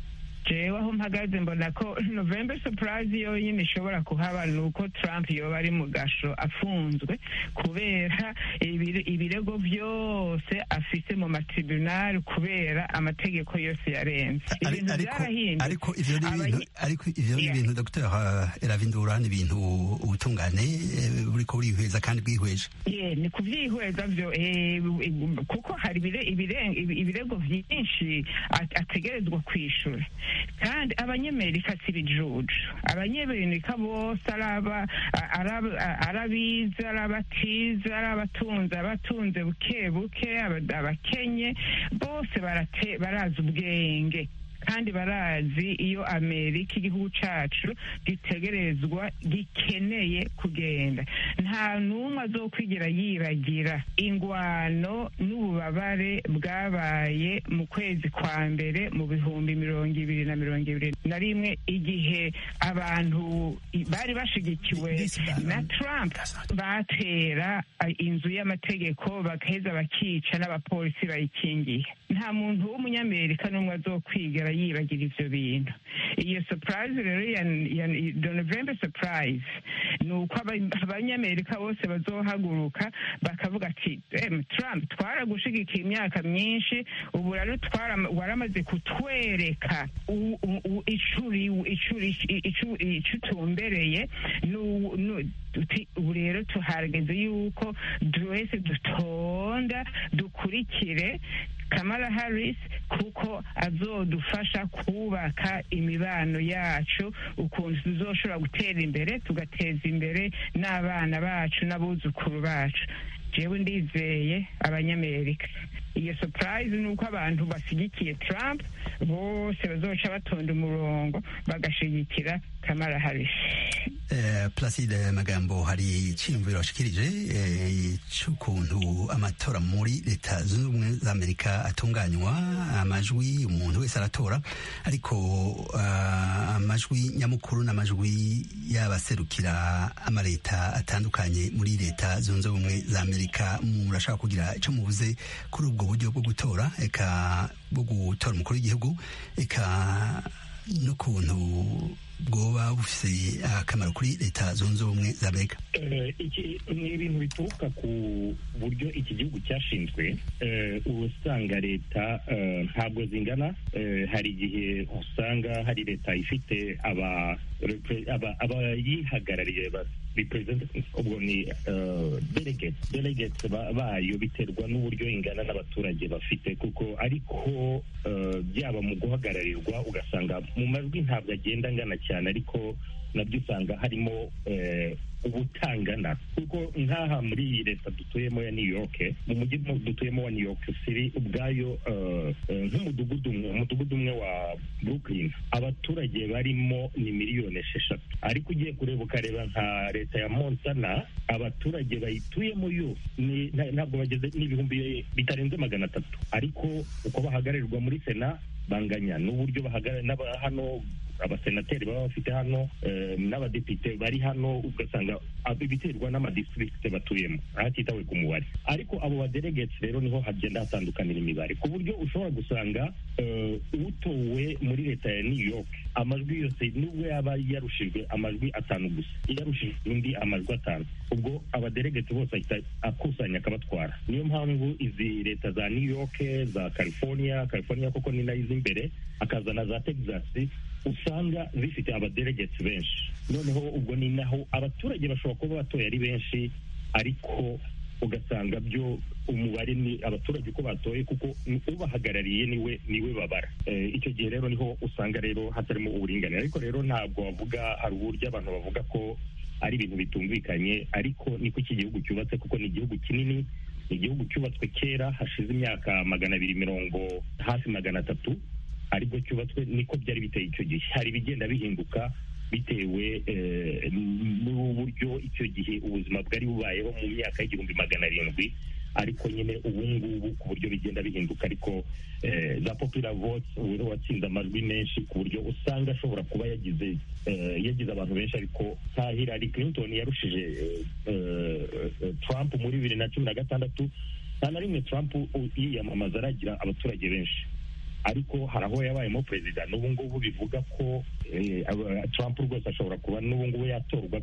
jewe aho mpagaze mbona ko november surprise yonyine ishobora kuhaba ni uko trump yoba ari mu gasho afunzwe kubera ibire- ibirego byose afise mu matribunali kubera amategeko yose yarenze Ari- ibintu ariko byarahindutse ariko ivyo ni Abanyi- ibintu ariko ivyo ni Yeah. ibintu Dr Eravindura ni ibintu ubutungane eh, buriko burihweza kandi bwihweje ye ni kubyihweza byo eh, kuko hari ibire- ibire- ibi- ibirego byinshi at- ategerezwa kwishura kandi abanyamerika si ibijuju abanyamerika bose ari aba- ari aba- ari abize ari abatize ari abatunze abatunze buke buke aba- abakenye bose barate- barazi ubwenge kandi barazi iyo amerika igihugu cacu gitegerezwa gikeneye kugenda nta n'umwe azokwigira yibagira ingwano n'ububabare bwabaye mu kwezi kwa mbere mu bihumbi mirongo ibiri na mirongo ibiri na rimwe igihe abantu i- bari bashigikiwe na trump batera a, inzu y'amategeko bagaheza bakica n'abapolisi bayikingiye nta muntu w'umunyamerika n'umwe azokwigera yibagira ivyo bintu iyo surprise rero ya, ya the november surprise ni uko aba- abanyamerika bose bazohaguruka bakavuga ati em trump twaragushigikiye imyaka myinshi ubu rero twara- waramaze kutwereka u- u- u- icuri icuri icu- ico utumbereye nu- nu- tuti- ubu rero tuharageze yuko twese dutonda dukurikire kamala harris kuko azodufasha kubaka imibano yacu ukuntu tuzoshobora gutera imbere tugateza imbere n'abana bacu n'abuzukuru bacu jewe ndizeye abanyamerika iyo surprise ni uko abantu bashyigikiye trump bose bazoca batonda umurongo bagashigikira kamala harris Eh, Placide Magambo hari iciyumviro washikirije eh, c'ukuntu amatora muri leta zunze ubumwe za Amerika atunganywa amajwi umuntu wese aratora ariko ah, amajwi nyamukuru n'amajwi y'abaserukira amaleta atandukanye muri leta zunze ubumwe za Amerika murashaka kugira ico muvuze kuri ubwo buryo bwo gutora eka bwo gutora umukuru w'igihugu eka n'ukuntu bwoba bufise akamaro kuri leta zunze ubumwe za amerika Eh, iki ni ibintu bituruka ku buryo iki gihugu cyashinzwe eh, uba usanga leta eh, ntabwo zingana eh, hari igihe usanga hari leta ifite aba repre- aba- abayihagarariye ba representatives ubwo ni eh, delegates delegates ba- bayo biterwa n'uburyo ingana n'abaturage bafite kuko ariko eh, byaba mu guhagararirwa ugasanga mu majwi ntabwo agenda angana cyane ariko nabyo usanga harimo eh, ubutangana kuko nk'aha muri iyi leta dutuyemo ya new york mu mujyi mu- dutuyemo wa new york city ubwayo eh, eh, nk'umudugudu umwe umudugudu umwe wa brooklyn abaturage barimo ni miliyoni esheshatu ariko ugiye kureba ukareba nka leta ya montana abaturage bayituyemo yo ni- nta- ntabwo bageze n'ibihumbi bitarenze magana atatu ariko uko bahagararirwa muri sena banganya n'uburyo bahagarara n'aba hano abasenateri baba bafite hano eh, n'abadepite bari hano ugasanga ab- biterwa n'amadistrict batuyemo hatitawe ku mubare ariko abo badelegates rero niho hagenda hatandukanira imibare ku buryo ushobora gusanga eh, utowe muri leta ya new york amajwi yose nubwo yaba yarushijwe amajwi atanu gusa yarushijwe undi amajwi atanu ubwo abadelegate bose ahita akusanya akabatwara niyo mpamvu izi leta za new york za california california koko ni nayo izi imbere akazana za texas usanga zifite abadelegates benshi noneho ubwo ni naho abaturage bashobora kuba batoye ari benshi ariko ugasanga byo umubare ni abaturage uko batoye kuko ubahagarariye niwe niwe babara Eh, icyo gihe rero niho usanga rero hatarimo uburinganire ariko rero ntabwo bavuga hari uburyo abantu bavuga ko ari ibintu bitumvikanye ariko niko iki gihugu cyubatse kuko ni igihugu kinini ni igihugu cyubatswe kera hashize imyaka magana abiri mirongo hafi magana atatu aribwo cyubatswe niko byari biteye icyo gihe hari ibigenda bihinduka bitewe eh, n'uburyo icyo gihe ubuzima bwari bubayeho mu myaka y'igihumbi magana arindwi ariko nyine ubu ngubu ku buryo bigenda bihinduka ariko za popular votes ubu watsinze amajwi menshi ku buryo usanga ashobora kuba yagize yagize abantu benshi ariko nka Hillary Clinton yarushije Trump muri bibiri na cumi na gatandatu nta na rimwe Trump yiyamamaza aragira abaturage benshi ariko hari aho yabayemo perezida n'ubu ngubu bivuga ko Trump rwose ashobora kuba n'ubu ngubu yatorwa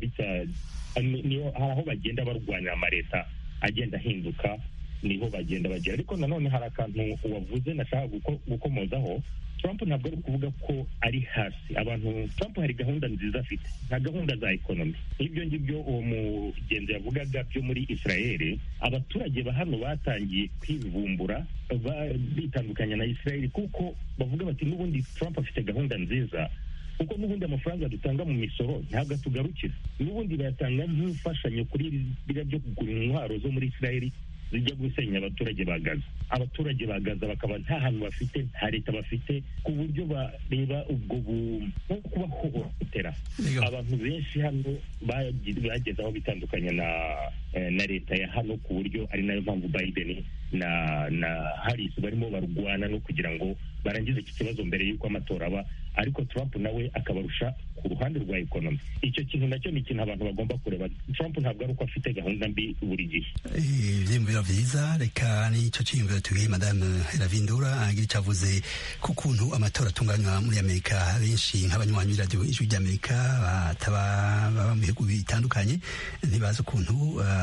hari aho bagenda barwanira amaleta agenda ahinduka niho bagenda bagera ariko nanone hari akantu wavuze nashaka gukomozaho Trump ntabwo ari ukuvuga ko ari hasi abantu Trump hari gahunda nziza afite nta gahunda za ekonomi nk'ibyo ngibyo uwo mugenzi yavugaga byo muri Israel abaturage ba hano batangiye kwivumbura bitandukanya na Israel kuko bavuga bati n'ubundi Trump afite gahunda nziza kuko n'ubundi amafaranga dutanga mu misoro ntabwo atugarukira n'ubundi bayatanga nk'imfashanyo kuri biriya byo kugura intwaro zo muri Israel zijya gusenya abaturage ba Gaza abaturage ba Gaza bakaba nta hantu bafite nta leta bafite ku buryo bareba ubwo nko kubahohotera abantu benshi hano bageze aho bitandukanya na na leta ya hano ku buryo ari nayo mpamvu Biden na na Harris barimo barwana no kugira ngo barangize iki kibazo mbere y'uko amatora aba ariko Trump nawe akabarusha ku ruhande rwa ekonomi icyo kintu nacyo ni ikintu abantu bagomba kureba Trump ntabwo ari uko afite gahunda mbi buri gihe ibyiyumviro byiza reka n'icyo cyiyumviro tubwiye madame Ravindura agira icyo avuze ku kuntu amatora atunganywa muri amerika benshi nk'abanywanyi b'iradiyo ijwi ry'amerika bataba baba mu bihugu bitandukanye ntibazi ukuntu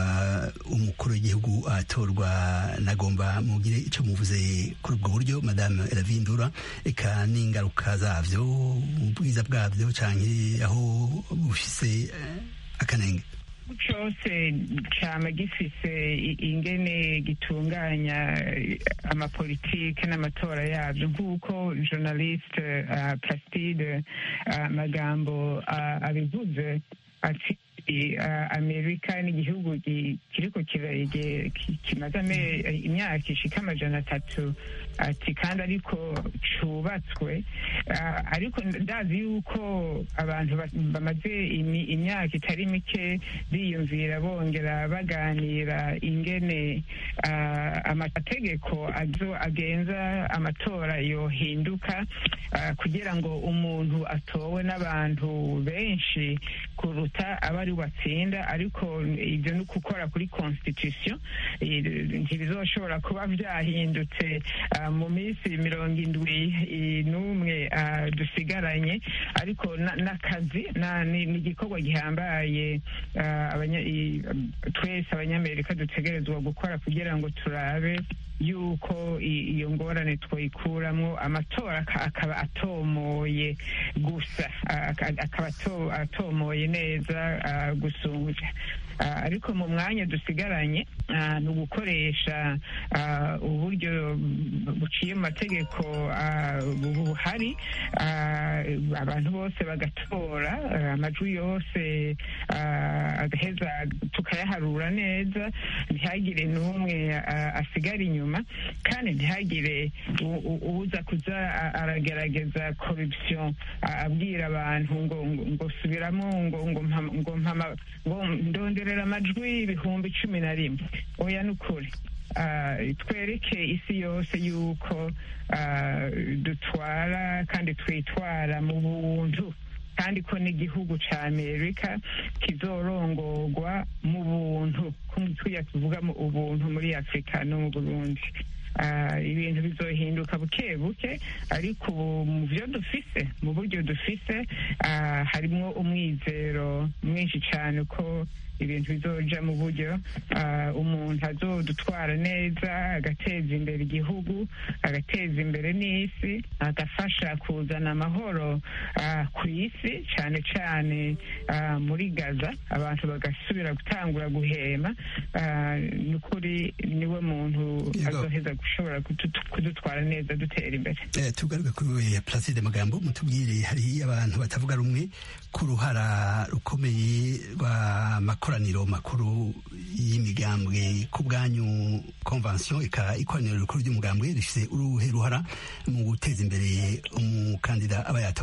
umukuru w'igihugu atorwa nagomba mugire icyo muvuze kuri ubwo buryo madame Ravindura reka n'ingaruka zabyo ubwiza bwabyo cyangwa aho bufise akanenge cyose cyama gifise ingene gitunganya amapolitike n'amatora yabyo nk'uko journaliste uh, Plastide uh, magambo uh, abivuze ati amerika ni igihugu kiriko kimaze imyaka ishika amajana atatu ati kandi ariko cubatswe ariko ndazi yuko abantu bamaze imyaka itari mike biyumvira bongera baganira ingene amategeko agenza amatora yohinduka kugira ngo umuntu atowe n'abantu benshi kuruta abari batsinda ariko ibyo ni ukukora kuri constitution ntibizoshobora kuba byahindutse mu minsi mirongo indwi n'umwe dusigaranye ariko n'akazi ni igikorwa gihambaye twese abanyamerika dutegerezwa gukora kugira ngo turabe yuko iyo ngorane twayikuramo amatora akaba atomoye gusa akaba atomoye neza gusumbya ariko mu mwanya dusigaranye ni ugukoresha uburyo buciye mu mategeko buhari abantu bose bagatora amajwi yose agaheza tukayaharura neza ntihagire n'umwe asigara inyuma kandi ntihagire uza kuza aragerageza corruption abwira abantu ngo ngo subiramo ngo ngo ngo ndonderera amajwi ibihumbi cumi na rimwe oya ni ukuri twereke isi yose yuko dutwara kandi twitwara mu buntu kandi ko n'igihugu cya amerika kizorongorwa mu buntu tujya tuvuga mu ubuntu muri afurika no mu burundi ibintu bizohinduka buke buke ariko ubu mu byo dufise mu buryo dufise harimo umwizero mwinshi cyane ko ibintu bizoja mu buryo umuntu azodutwara neza agateza imbere igihugu agateza imbere n'isi agafasha kuzana amahoro ku isi cyane cyane muri gaza abantu bagasubira gutangura guhema ni ukuri niwe muntu azoheza gushobora kudutwara neza dutera imbere tugaruke kuri placide magambo mutubwire hari abantu batavuga rumwe ku ruhara rukomeye rw'amakoraniro makuru y'imigambwe ku bwanyu konvansiyo ikoraniro rikuru ry'umugambwe rifite uruhe ruhara mu guteza imbere umukandida aba yatowe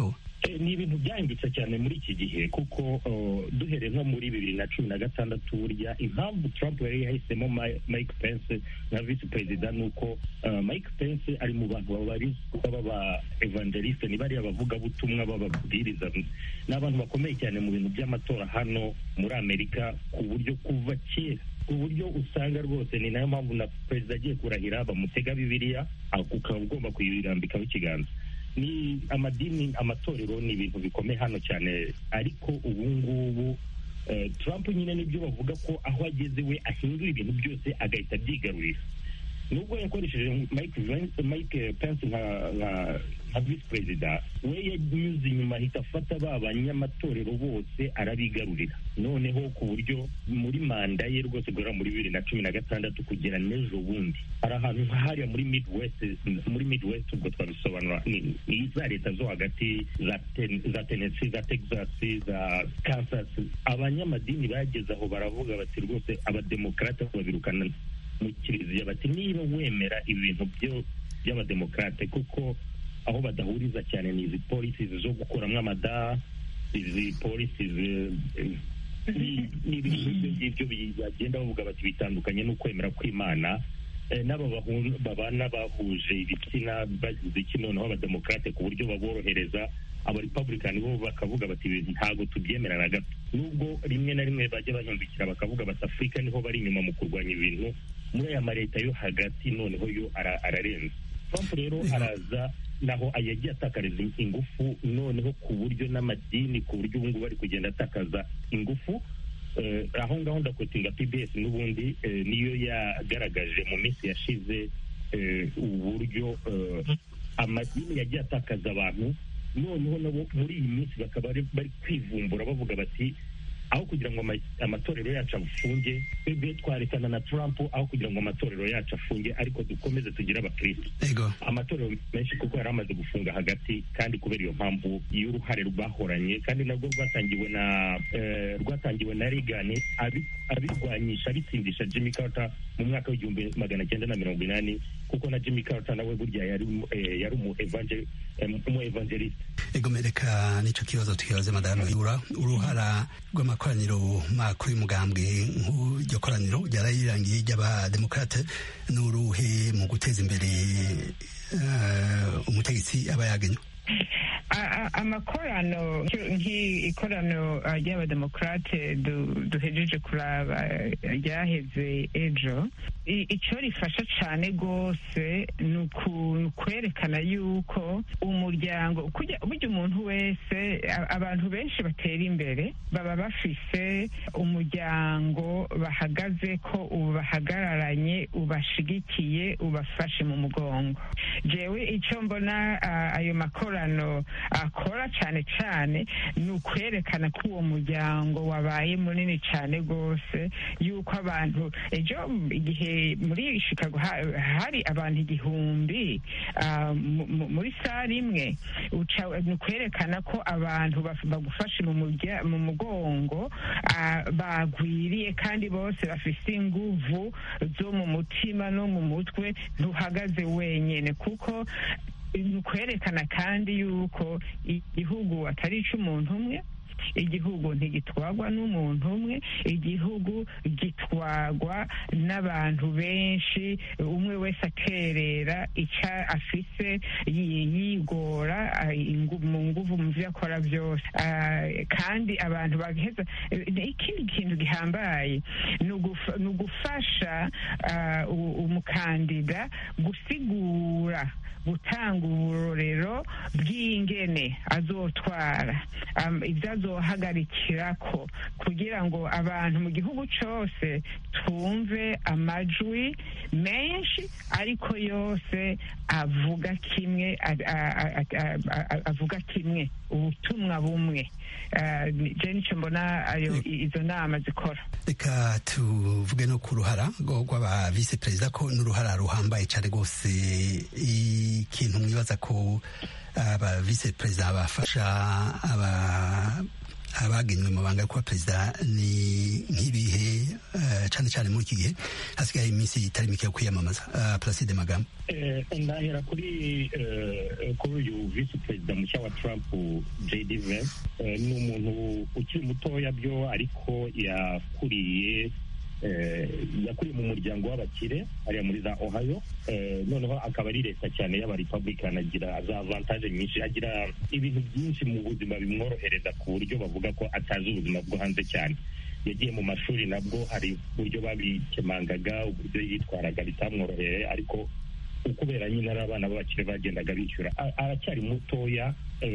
ni ibintu byahindutse cyane muri iki gihe kuko duhereye nko muri bibiri na cumi na gatandatu burya impamvu Trump yari yahisemo Mike Pence nka visi perezida ni uko Mike Pence ari mu bantu babarizwa baba evangeliste ni bariya bavugabutumwa bababwiriza ni abantu bakomeye cyane mu bintu by'amatora hano muri amerika ku buryo kuva kera ku buryo usanga rwose ni nayo mpamvu na perezida agiye kurahira bamutega bibiliya ukaba ugomba kuyirambikaho ikiganza ni amadini amatorero ni ibintu bikomeye hano cyane ariko ubu ngubu Trump nyine nibyo bavuga ko aho ageze we ahindura ibintu byose agahita abyigarurira nubwo yakoresheje mike pence nka visi perezida we yanyuze inyuma ahita afata ba banyamatorero bose arabigarurira noneho ku buryo muri manda ye rwose guhera muri bibiri na cumi na gatandatu kugera n'ejo bundi hari ahantu nk'ahariya muri midwest muri midwest ubwo twabisobanura ni za leta zo hagati za tennessee za texas za kansas abanyamadini bageze aho baravuga bati rwose abademokarate babirukana mu kiliziya bati niba wemera ibintu by'abademokarate kuko aho badahuriza cyane ni izi polisi zo gukuramo amada izi polisi ni ibintu ngibyo bagenda bavuga bati bitandukanye n'ukwemera kw'imana n'aba babana bahuje ibitsina bagize iki noneho abademokarate ku buryo baborohereza abarepublikani bo bakavuga bati ibintu ntabwo tubyemera na gato nubwo rimwe na rimwe bajya bahindukira bakavuga bati afurika niho bari inyuma mu kurwanya ibintu muri aya maleta yo hagati noneho yo ararenze trump rero araza naho yagiye atakariza ingufu noneho ku buryo n'amadini ku buryo ubu ngubu ari kugenda atakaza ingufu aho ngaho ndakwetinga pbs n'ubundi niyo yagaragaje mu minsi yashize uburyo amadini yagiye atakaza abantu noneho nabo muri iyi minsi bakaba bari kwivumbura bavuga bati aho kugira ngo amatorero yacu afunge twebwe twarekana na Trump aho kugira ngo amatorero yacu afunge ariko dukomeze tugire abakristo amatorero menshi kuko yari amaze gufunga hagati kandi kubera iyo mpamvu y'uruhare rwahoranye kandi nabwo rwatangiwe na rwatangiwe na Reagan abirwanyisha abitsindisha Jimmy Carter mu mwaka w'igihumbi magana cyenda na mirongo inani kuko na Jimmy Carter nawe burya yari yari umu evangeliste ego mereka nicyo kibazo tukibaze madamu yura uruhara rw'amakoraniro makuru y'umugambwe nk'iryo koraniro ryarayirangiye ry'abademokarate n'uruhe mu guteza imbere umutegetsi aba yagenywe amakorano nk'ikorano ry'abademokarate duhejeje kuraba ryaheze ejo icyo rifasha cyane rwose ni ukwerekana yuko umuryango burya umuntu wese abantu benshi batera imbere baba bafise umuryango bahagaze ko ubahagararanye ubashigikiye ubafashe mu mugongo jewe icyo mbona ayo makorano akora cyane cyane ni ukwerekana ko uwo muryango wabaye munini cyane rwose yuko abantu ejo igihe muri chicago hari abantu igihumbi muri sare imwe ni ukwerekana ko abantu bagufashe mu mugongo bagwiriye kandi bose bafite inguvu zo mu mutima no mu mutwe ntuhagaze wenyine kuko ni ukwerekana kandi yuko igihugu atari icy'umuntu umwe igihugu ntigitwagwa n'umuntu umwe igihugu gitwagwa n'abantu benshi umwe wese akerera icyo afise yigora mu nguvu mu byo akora byose kandi abantu bagaheza ikindi kintu gihambaye ni ugufasha umukandida gusigura gutanga uburorero bw'ingene azotwara ibyo azohagarikira ko kugira ngo abantu mu gihugu cyose twumve amajwi menshi ariko yose avuga kimwe avuga kimwe ubutumwa bumwe je nicyo mbona izo nama zikora reka tuvuge no ku ruhara rw'aba visi perezida ko n'uruhara ruhambaye cyane rwose ikintu mwibaza ko aba visi perezida bafasha aba abagenywe mu banga yo kuba perezida ni nk'ibihe cane cane muri iki gihe hasigaye iminsi itari mike yo kwiyamamaza uh, Placide Magambo ndahera kuri kuri uyu visi perezida mushya wa Trump JD Vance ni umuntu ukiri mutoya byo ariko yakuriye yakuriye mu muryango w'abakire hariya muri za ohio noneho akaba ari leta cyane y'abarepublican agira za avantage nyinshi agira ibintu byinshi mu buzima bimworohereza ku buryo bavuga ko atazi ubuzima bwo hanze cyane yagiye mu mashuri nabwo hari uburyo babikemangaga uburyo yitwaraga bitamworoheye ariko kubera nyine ari abana b'abakire bagendaga bishyura aracyari mutoya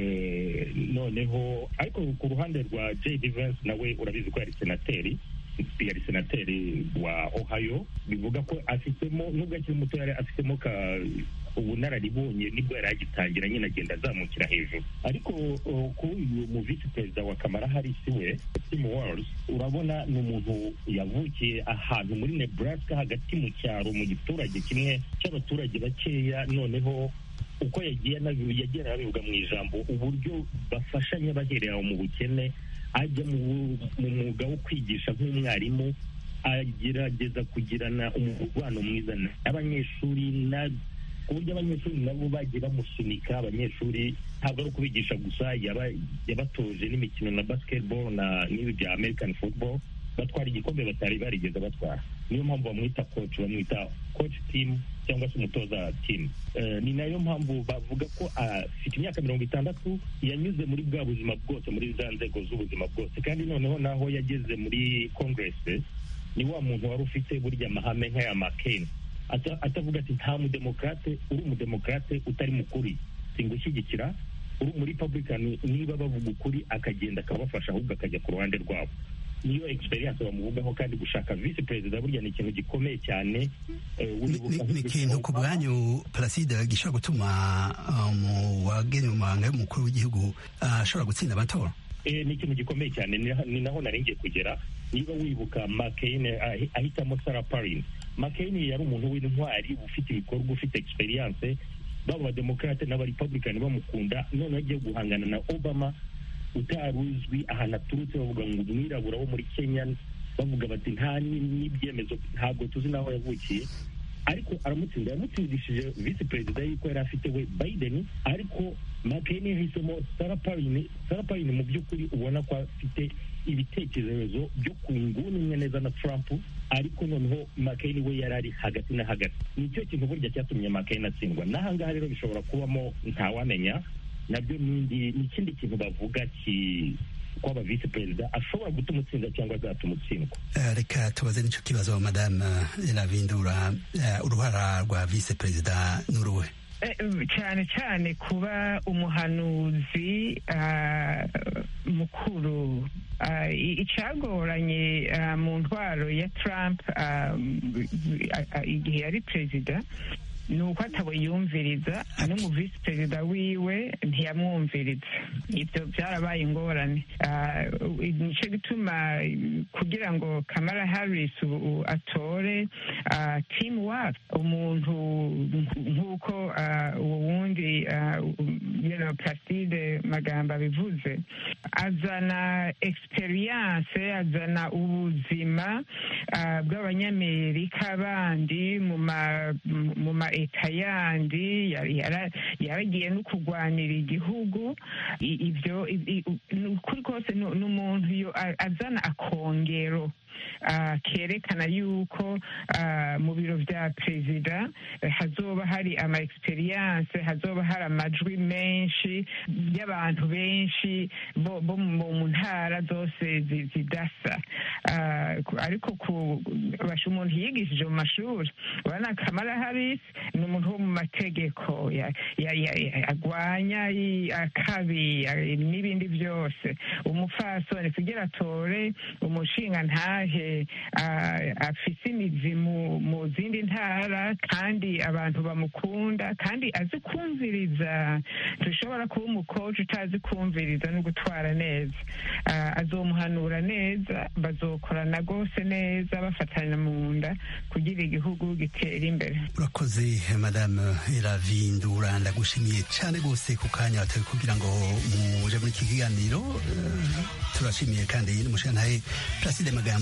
noneho ariko ku ruhande rwa jd vance nawe urabizi ko yari senateri yari senateri wa ohio bivuga ko afitemo nubwo akiri muto yari afitemo ka ubunararibonye nibwo yari agitangira nyine agenda azamukira hejuru ariko kuri uyu mu visi perezida wa kamara harisi we tim wars urabona ni umuntu yavukiye ahantu muri nebraska hagati mu cyaro mu giturage kimwe cy'abaturage bakeya noneho uko yagiye yagiye anabivuga mu ijambo uburyo bafashanya baherera mu bukene ajya mu mwuga wo kwigisha nk'umwarimu agerageza kugirana umubano mwiza n'abanyeshuri ku buryo abanyeshuri nabo bagiye bamusunika abanyeshuri ntabwo ari ukubigisha gusa yabatoje n'imikino na basketball na n'ibi bya american football batwara igikombe batari barigeze batwara niyo mpamvu bamwita coach bamwita coach team cyangwa se umutoza team ni nayo mpamvu bavuga ko afite imyaka mirongo itandatu yanyuze muri bwa buzima bwose muri za nzego z'ubuzima bwose kandi noneho naho yageze muri congress ni wa muntu wari ufite burya amahame nk'aya makeni atavuga ati nta mudemokrate uri umudemokrate utari mukuri singushyigikira uri muri republican niba bavuga ukuri akagenda akabafasha ahubwo akajya ku ruhande rwabo niyo experience bamuvugaho kandi gushaka visi perezida burya ni ikintu gikomeye cyane ni ikintu ku bwanyu placide gishobora gutuma mu wageni mu mabanga y'umukuru w'igihugu ashobora gutsinda amatora ni ikintu gikomeye cyane ni naho naringiye kugera niba wibuka McCain ahitamo Sarah Palin McCain yari umuntu w'intwari ufite ibikorwa ufite experience baba abademokrate n'abarepublican bamukunda noneho agiye guhangana na Obama utari uzwi ahantu aturutse bavuga ngo umwirabura wo muri Kenya bavuga bati nta n'ibyemezo ntabwo tuzi n'aho yavukiye ariko aramutsinda yamutsindishije visi perezida yuko yari afite we Biden ariko McCain yahisemo Sarah Palin Sarah Palin mu by'ukuri ubona ko afite ibitekerezo byo ku nguni imwe neza na Trump ariko noneho McCain we yari ari hagati na hagati nicyo kintu burya cyatumye McCain atsindwa n'ahangaha rero bishobora kubamo ntawamenya nabyo ni ikindi kintu bavuga ki kwaba visi perezida ashobora gutuma utsinda cyangwa azatuma utsindwa reka tubaze n'icyo kibazo madame Ravindura uruhara rwa visi perezida n'uruhe cyane cyane kuba umuhanuzi mukuru icyagoranye mu ntwaro ya Trump igihe yari perezida ni uko atabuyumviriza no mu visi perezida wiwe ntiyamwumviriza ibyo byarabaye ingorane nicyo gituma kugira ngo kamara harris atore timu waka umuntu nk'uko uwo wundi plaside magambo abivuze azana experience azana ubuzima bw'abanyamerika bandi mu ma leta yandi yaragiye no kurwanira igihugu ibyo ukuri kose ni umuntu azana akongero kerekana yuko mu biro bya perezida hazoba hari ama experience hazoba hari amajwi menshi y'abantu benshi bo mu ntara zose zidasa ariko basha umuntu yigishije mu mashuri urabona kamara harisi ni umuntu wo mu mategeko agwanya akabi n'ibindi byose umupfasoni kugira atore umushinga ntahe afise imizi mu zindi ntara kandi abantu bamukunda kandi azi kumviriza dushobora kuba umukoci utazi kumviriza no gutwara neza azomuhanura neza bazokorana rwose neza bafatanya mu nda kugira igihugu gitera imbere urakoze madame iravindura ndagushimiye cyane rwose ku kanya watawe kugira ngo muje muri iki kiganiro turashimiye kandi n'umushinga placide magambo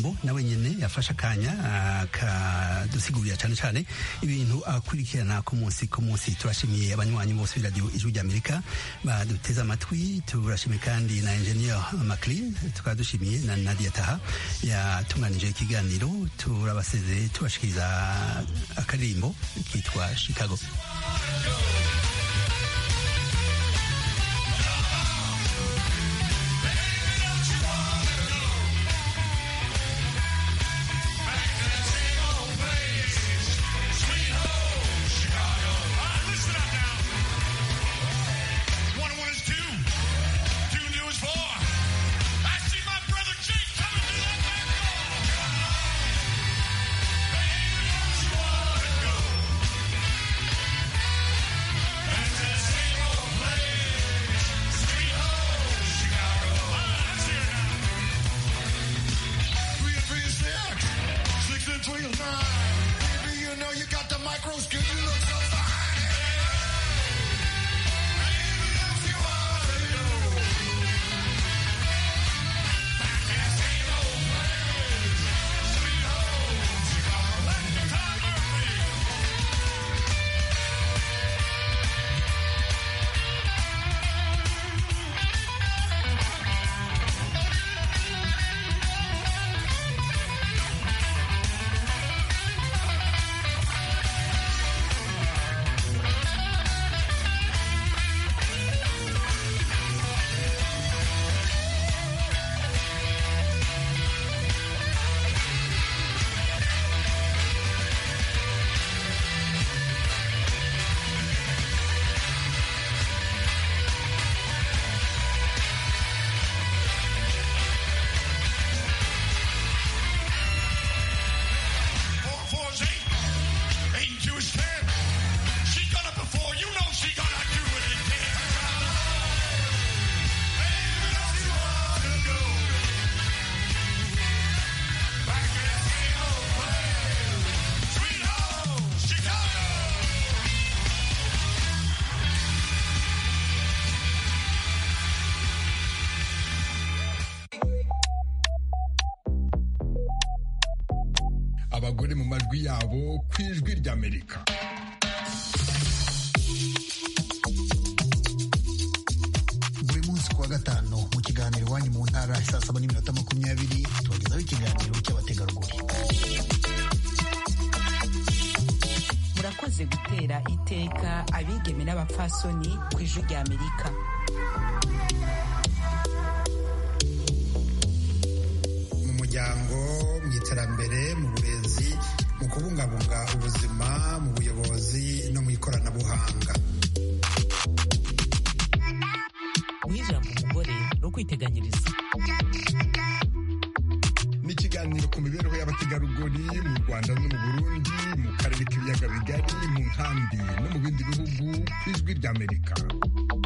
ijambo nawe nyene yafashe akanya akadusigurira cyane cyane ibintu akurikirana ku munsi ku munsi turashimiye abanywanyi bose b'iradiyo ijwi ry'amerika baduteze amatwi turashimiye kandi na engineer maclean tukaba dushimiye na nadia taha yatunganije ikiganiro turabasezeye tubashikiriza akaririmbo kitwa chicago abagore mu majwi yabo ku ijwi ry'amerika buri munsi kuwa gatanu mu kiganiro iwanyu mu ntara saa saba n'iminota makumyabiri tubagezaho ikiganiro cy'abategarugori murakoze gutera iteka abigeme n'abapfasoni ku ijwi ry'amerika mu muryango mu iterambere mu burezi mu kubungabunga ubuzima mu buyobozi no mu ikoranabuhanga guha ijambo umugore ni ukwiteganyiriza ni ikiganiro ku mibereho y'abategarugori mu rwanda no mu burundi mu karere k'ibiyaga bigari mu nkambi no mu bindi bihugu ku ijwi ry'amerika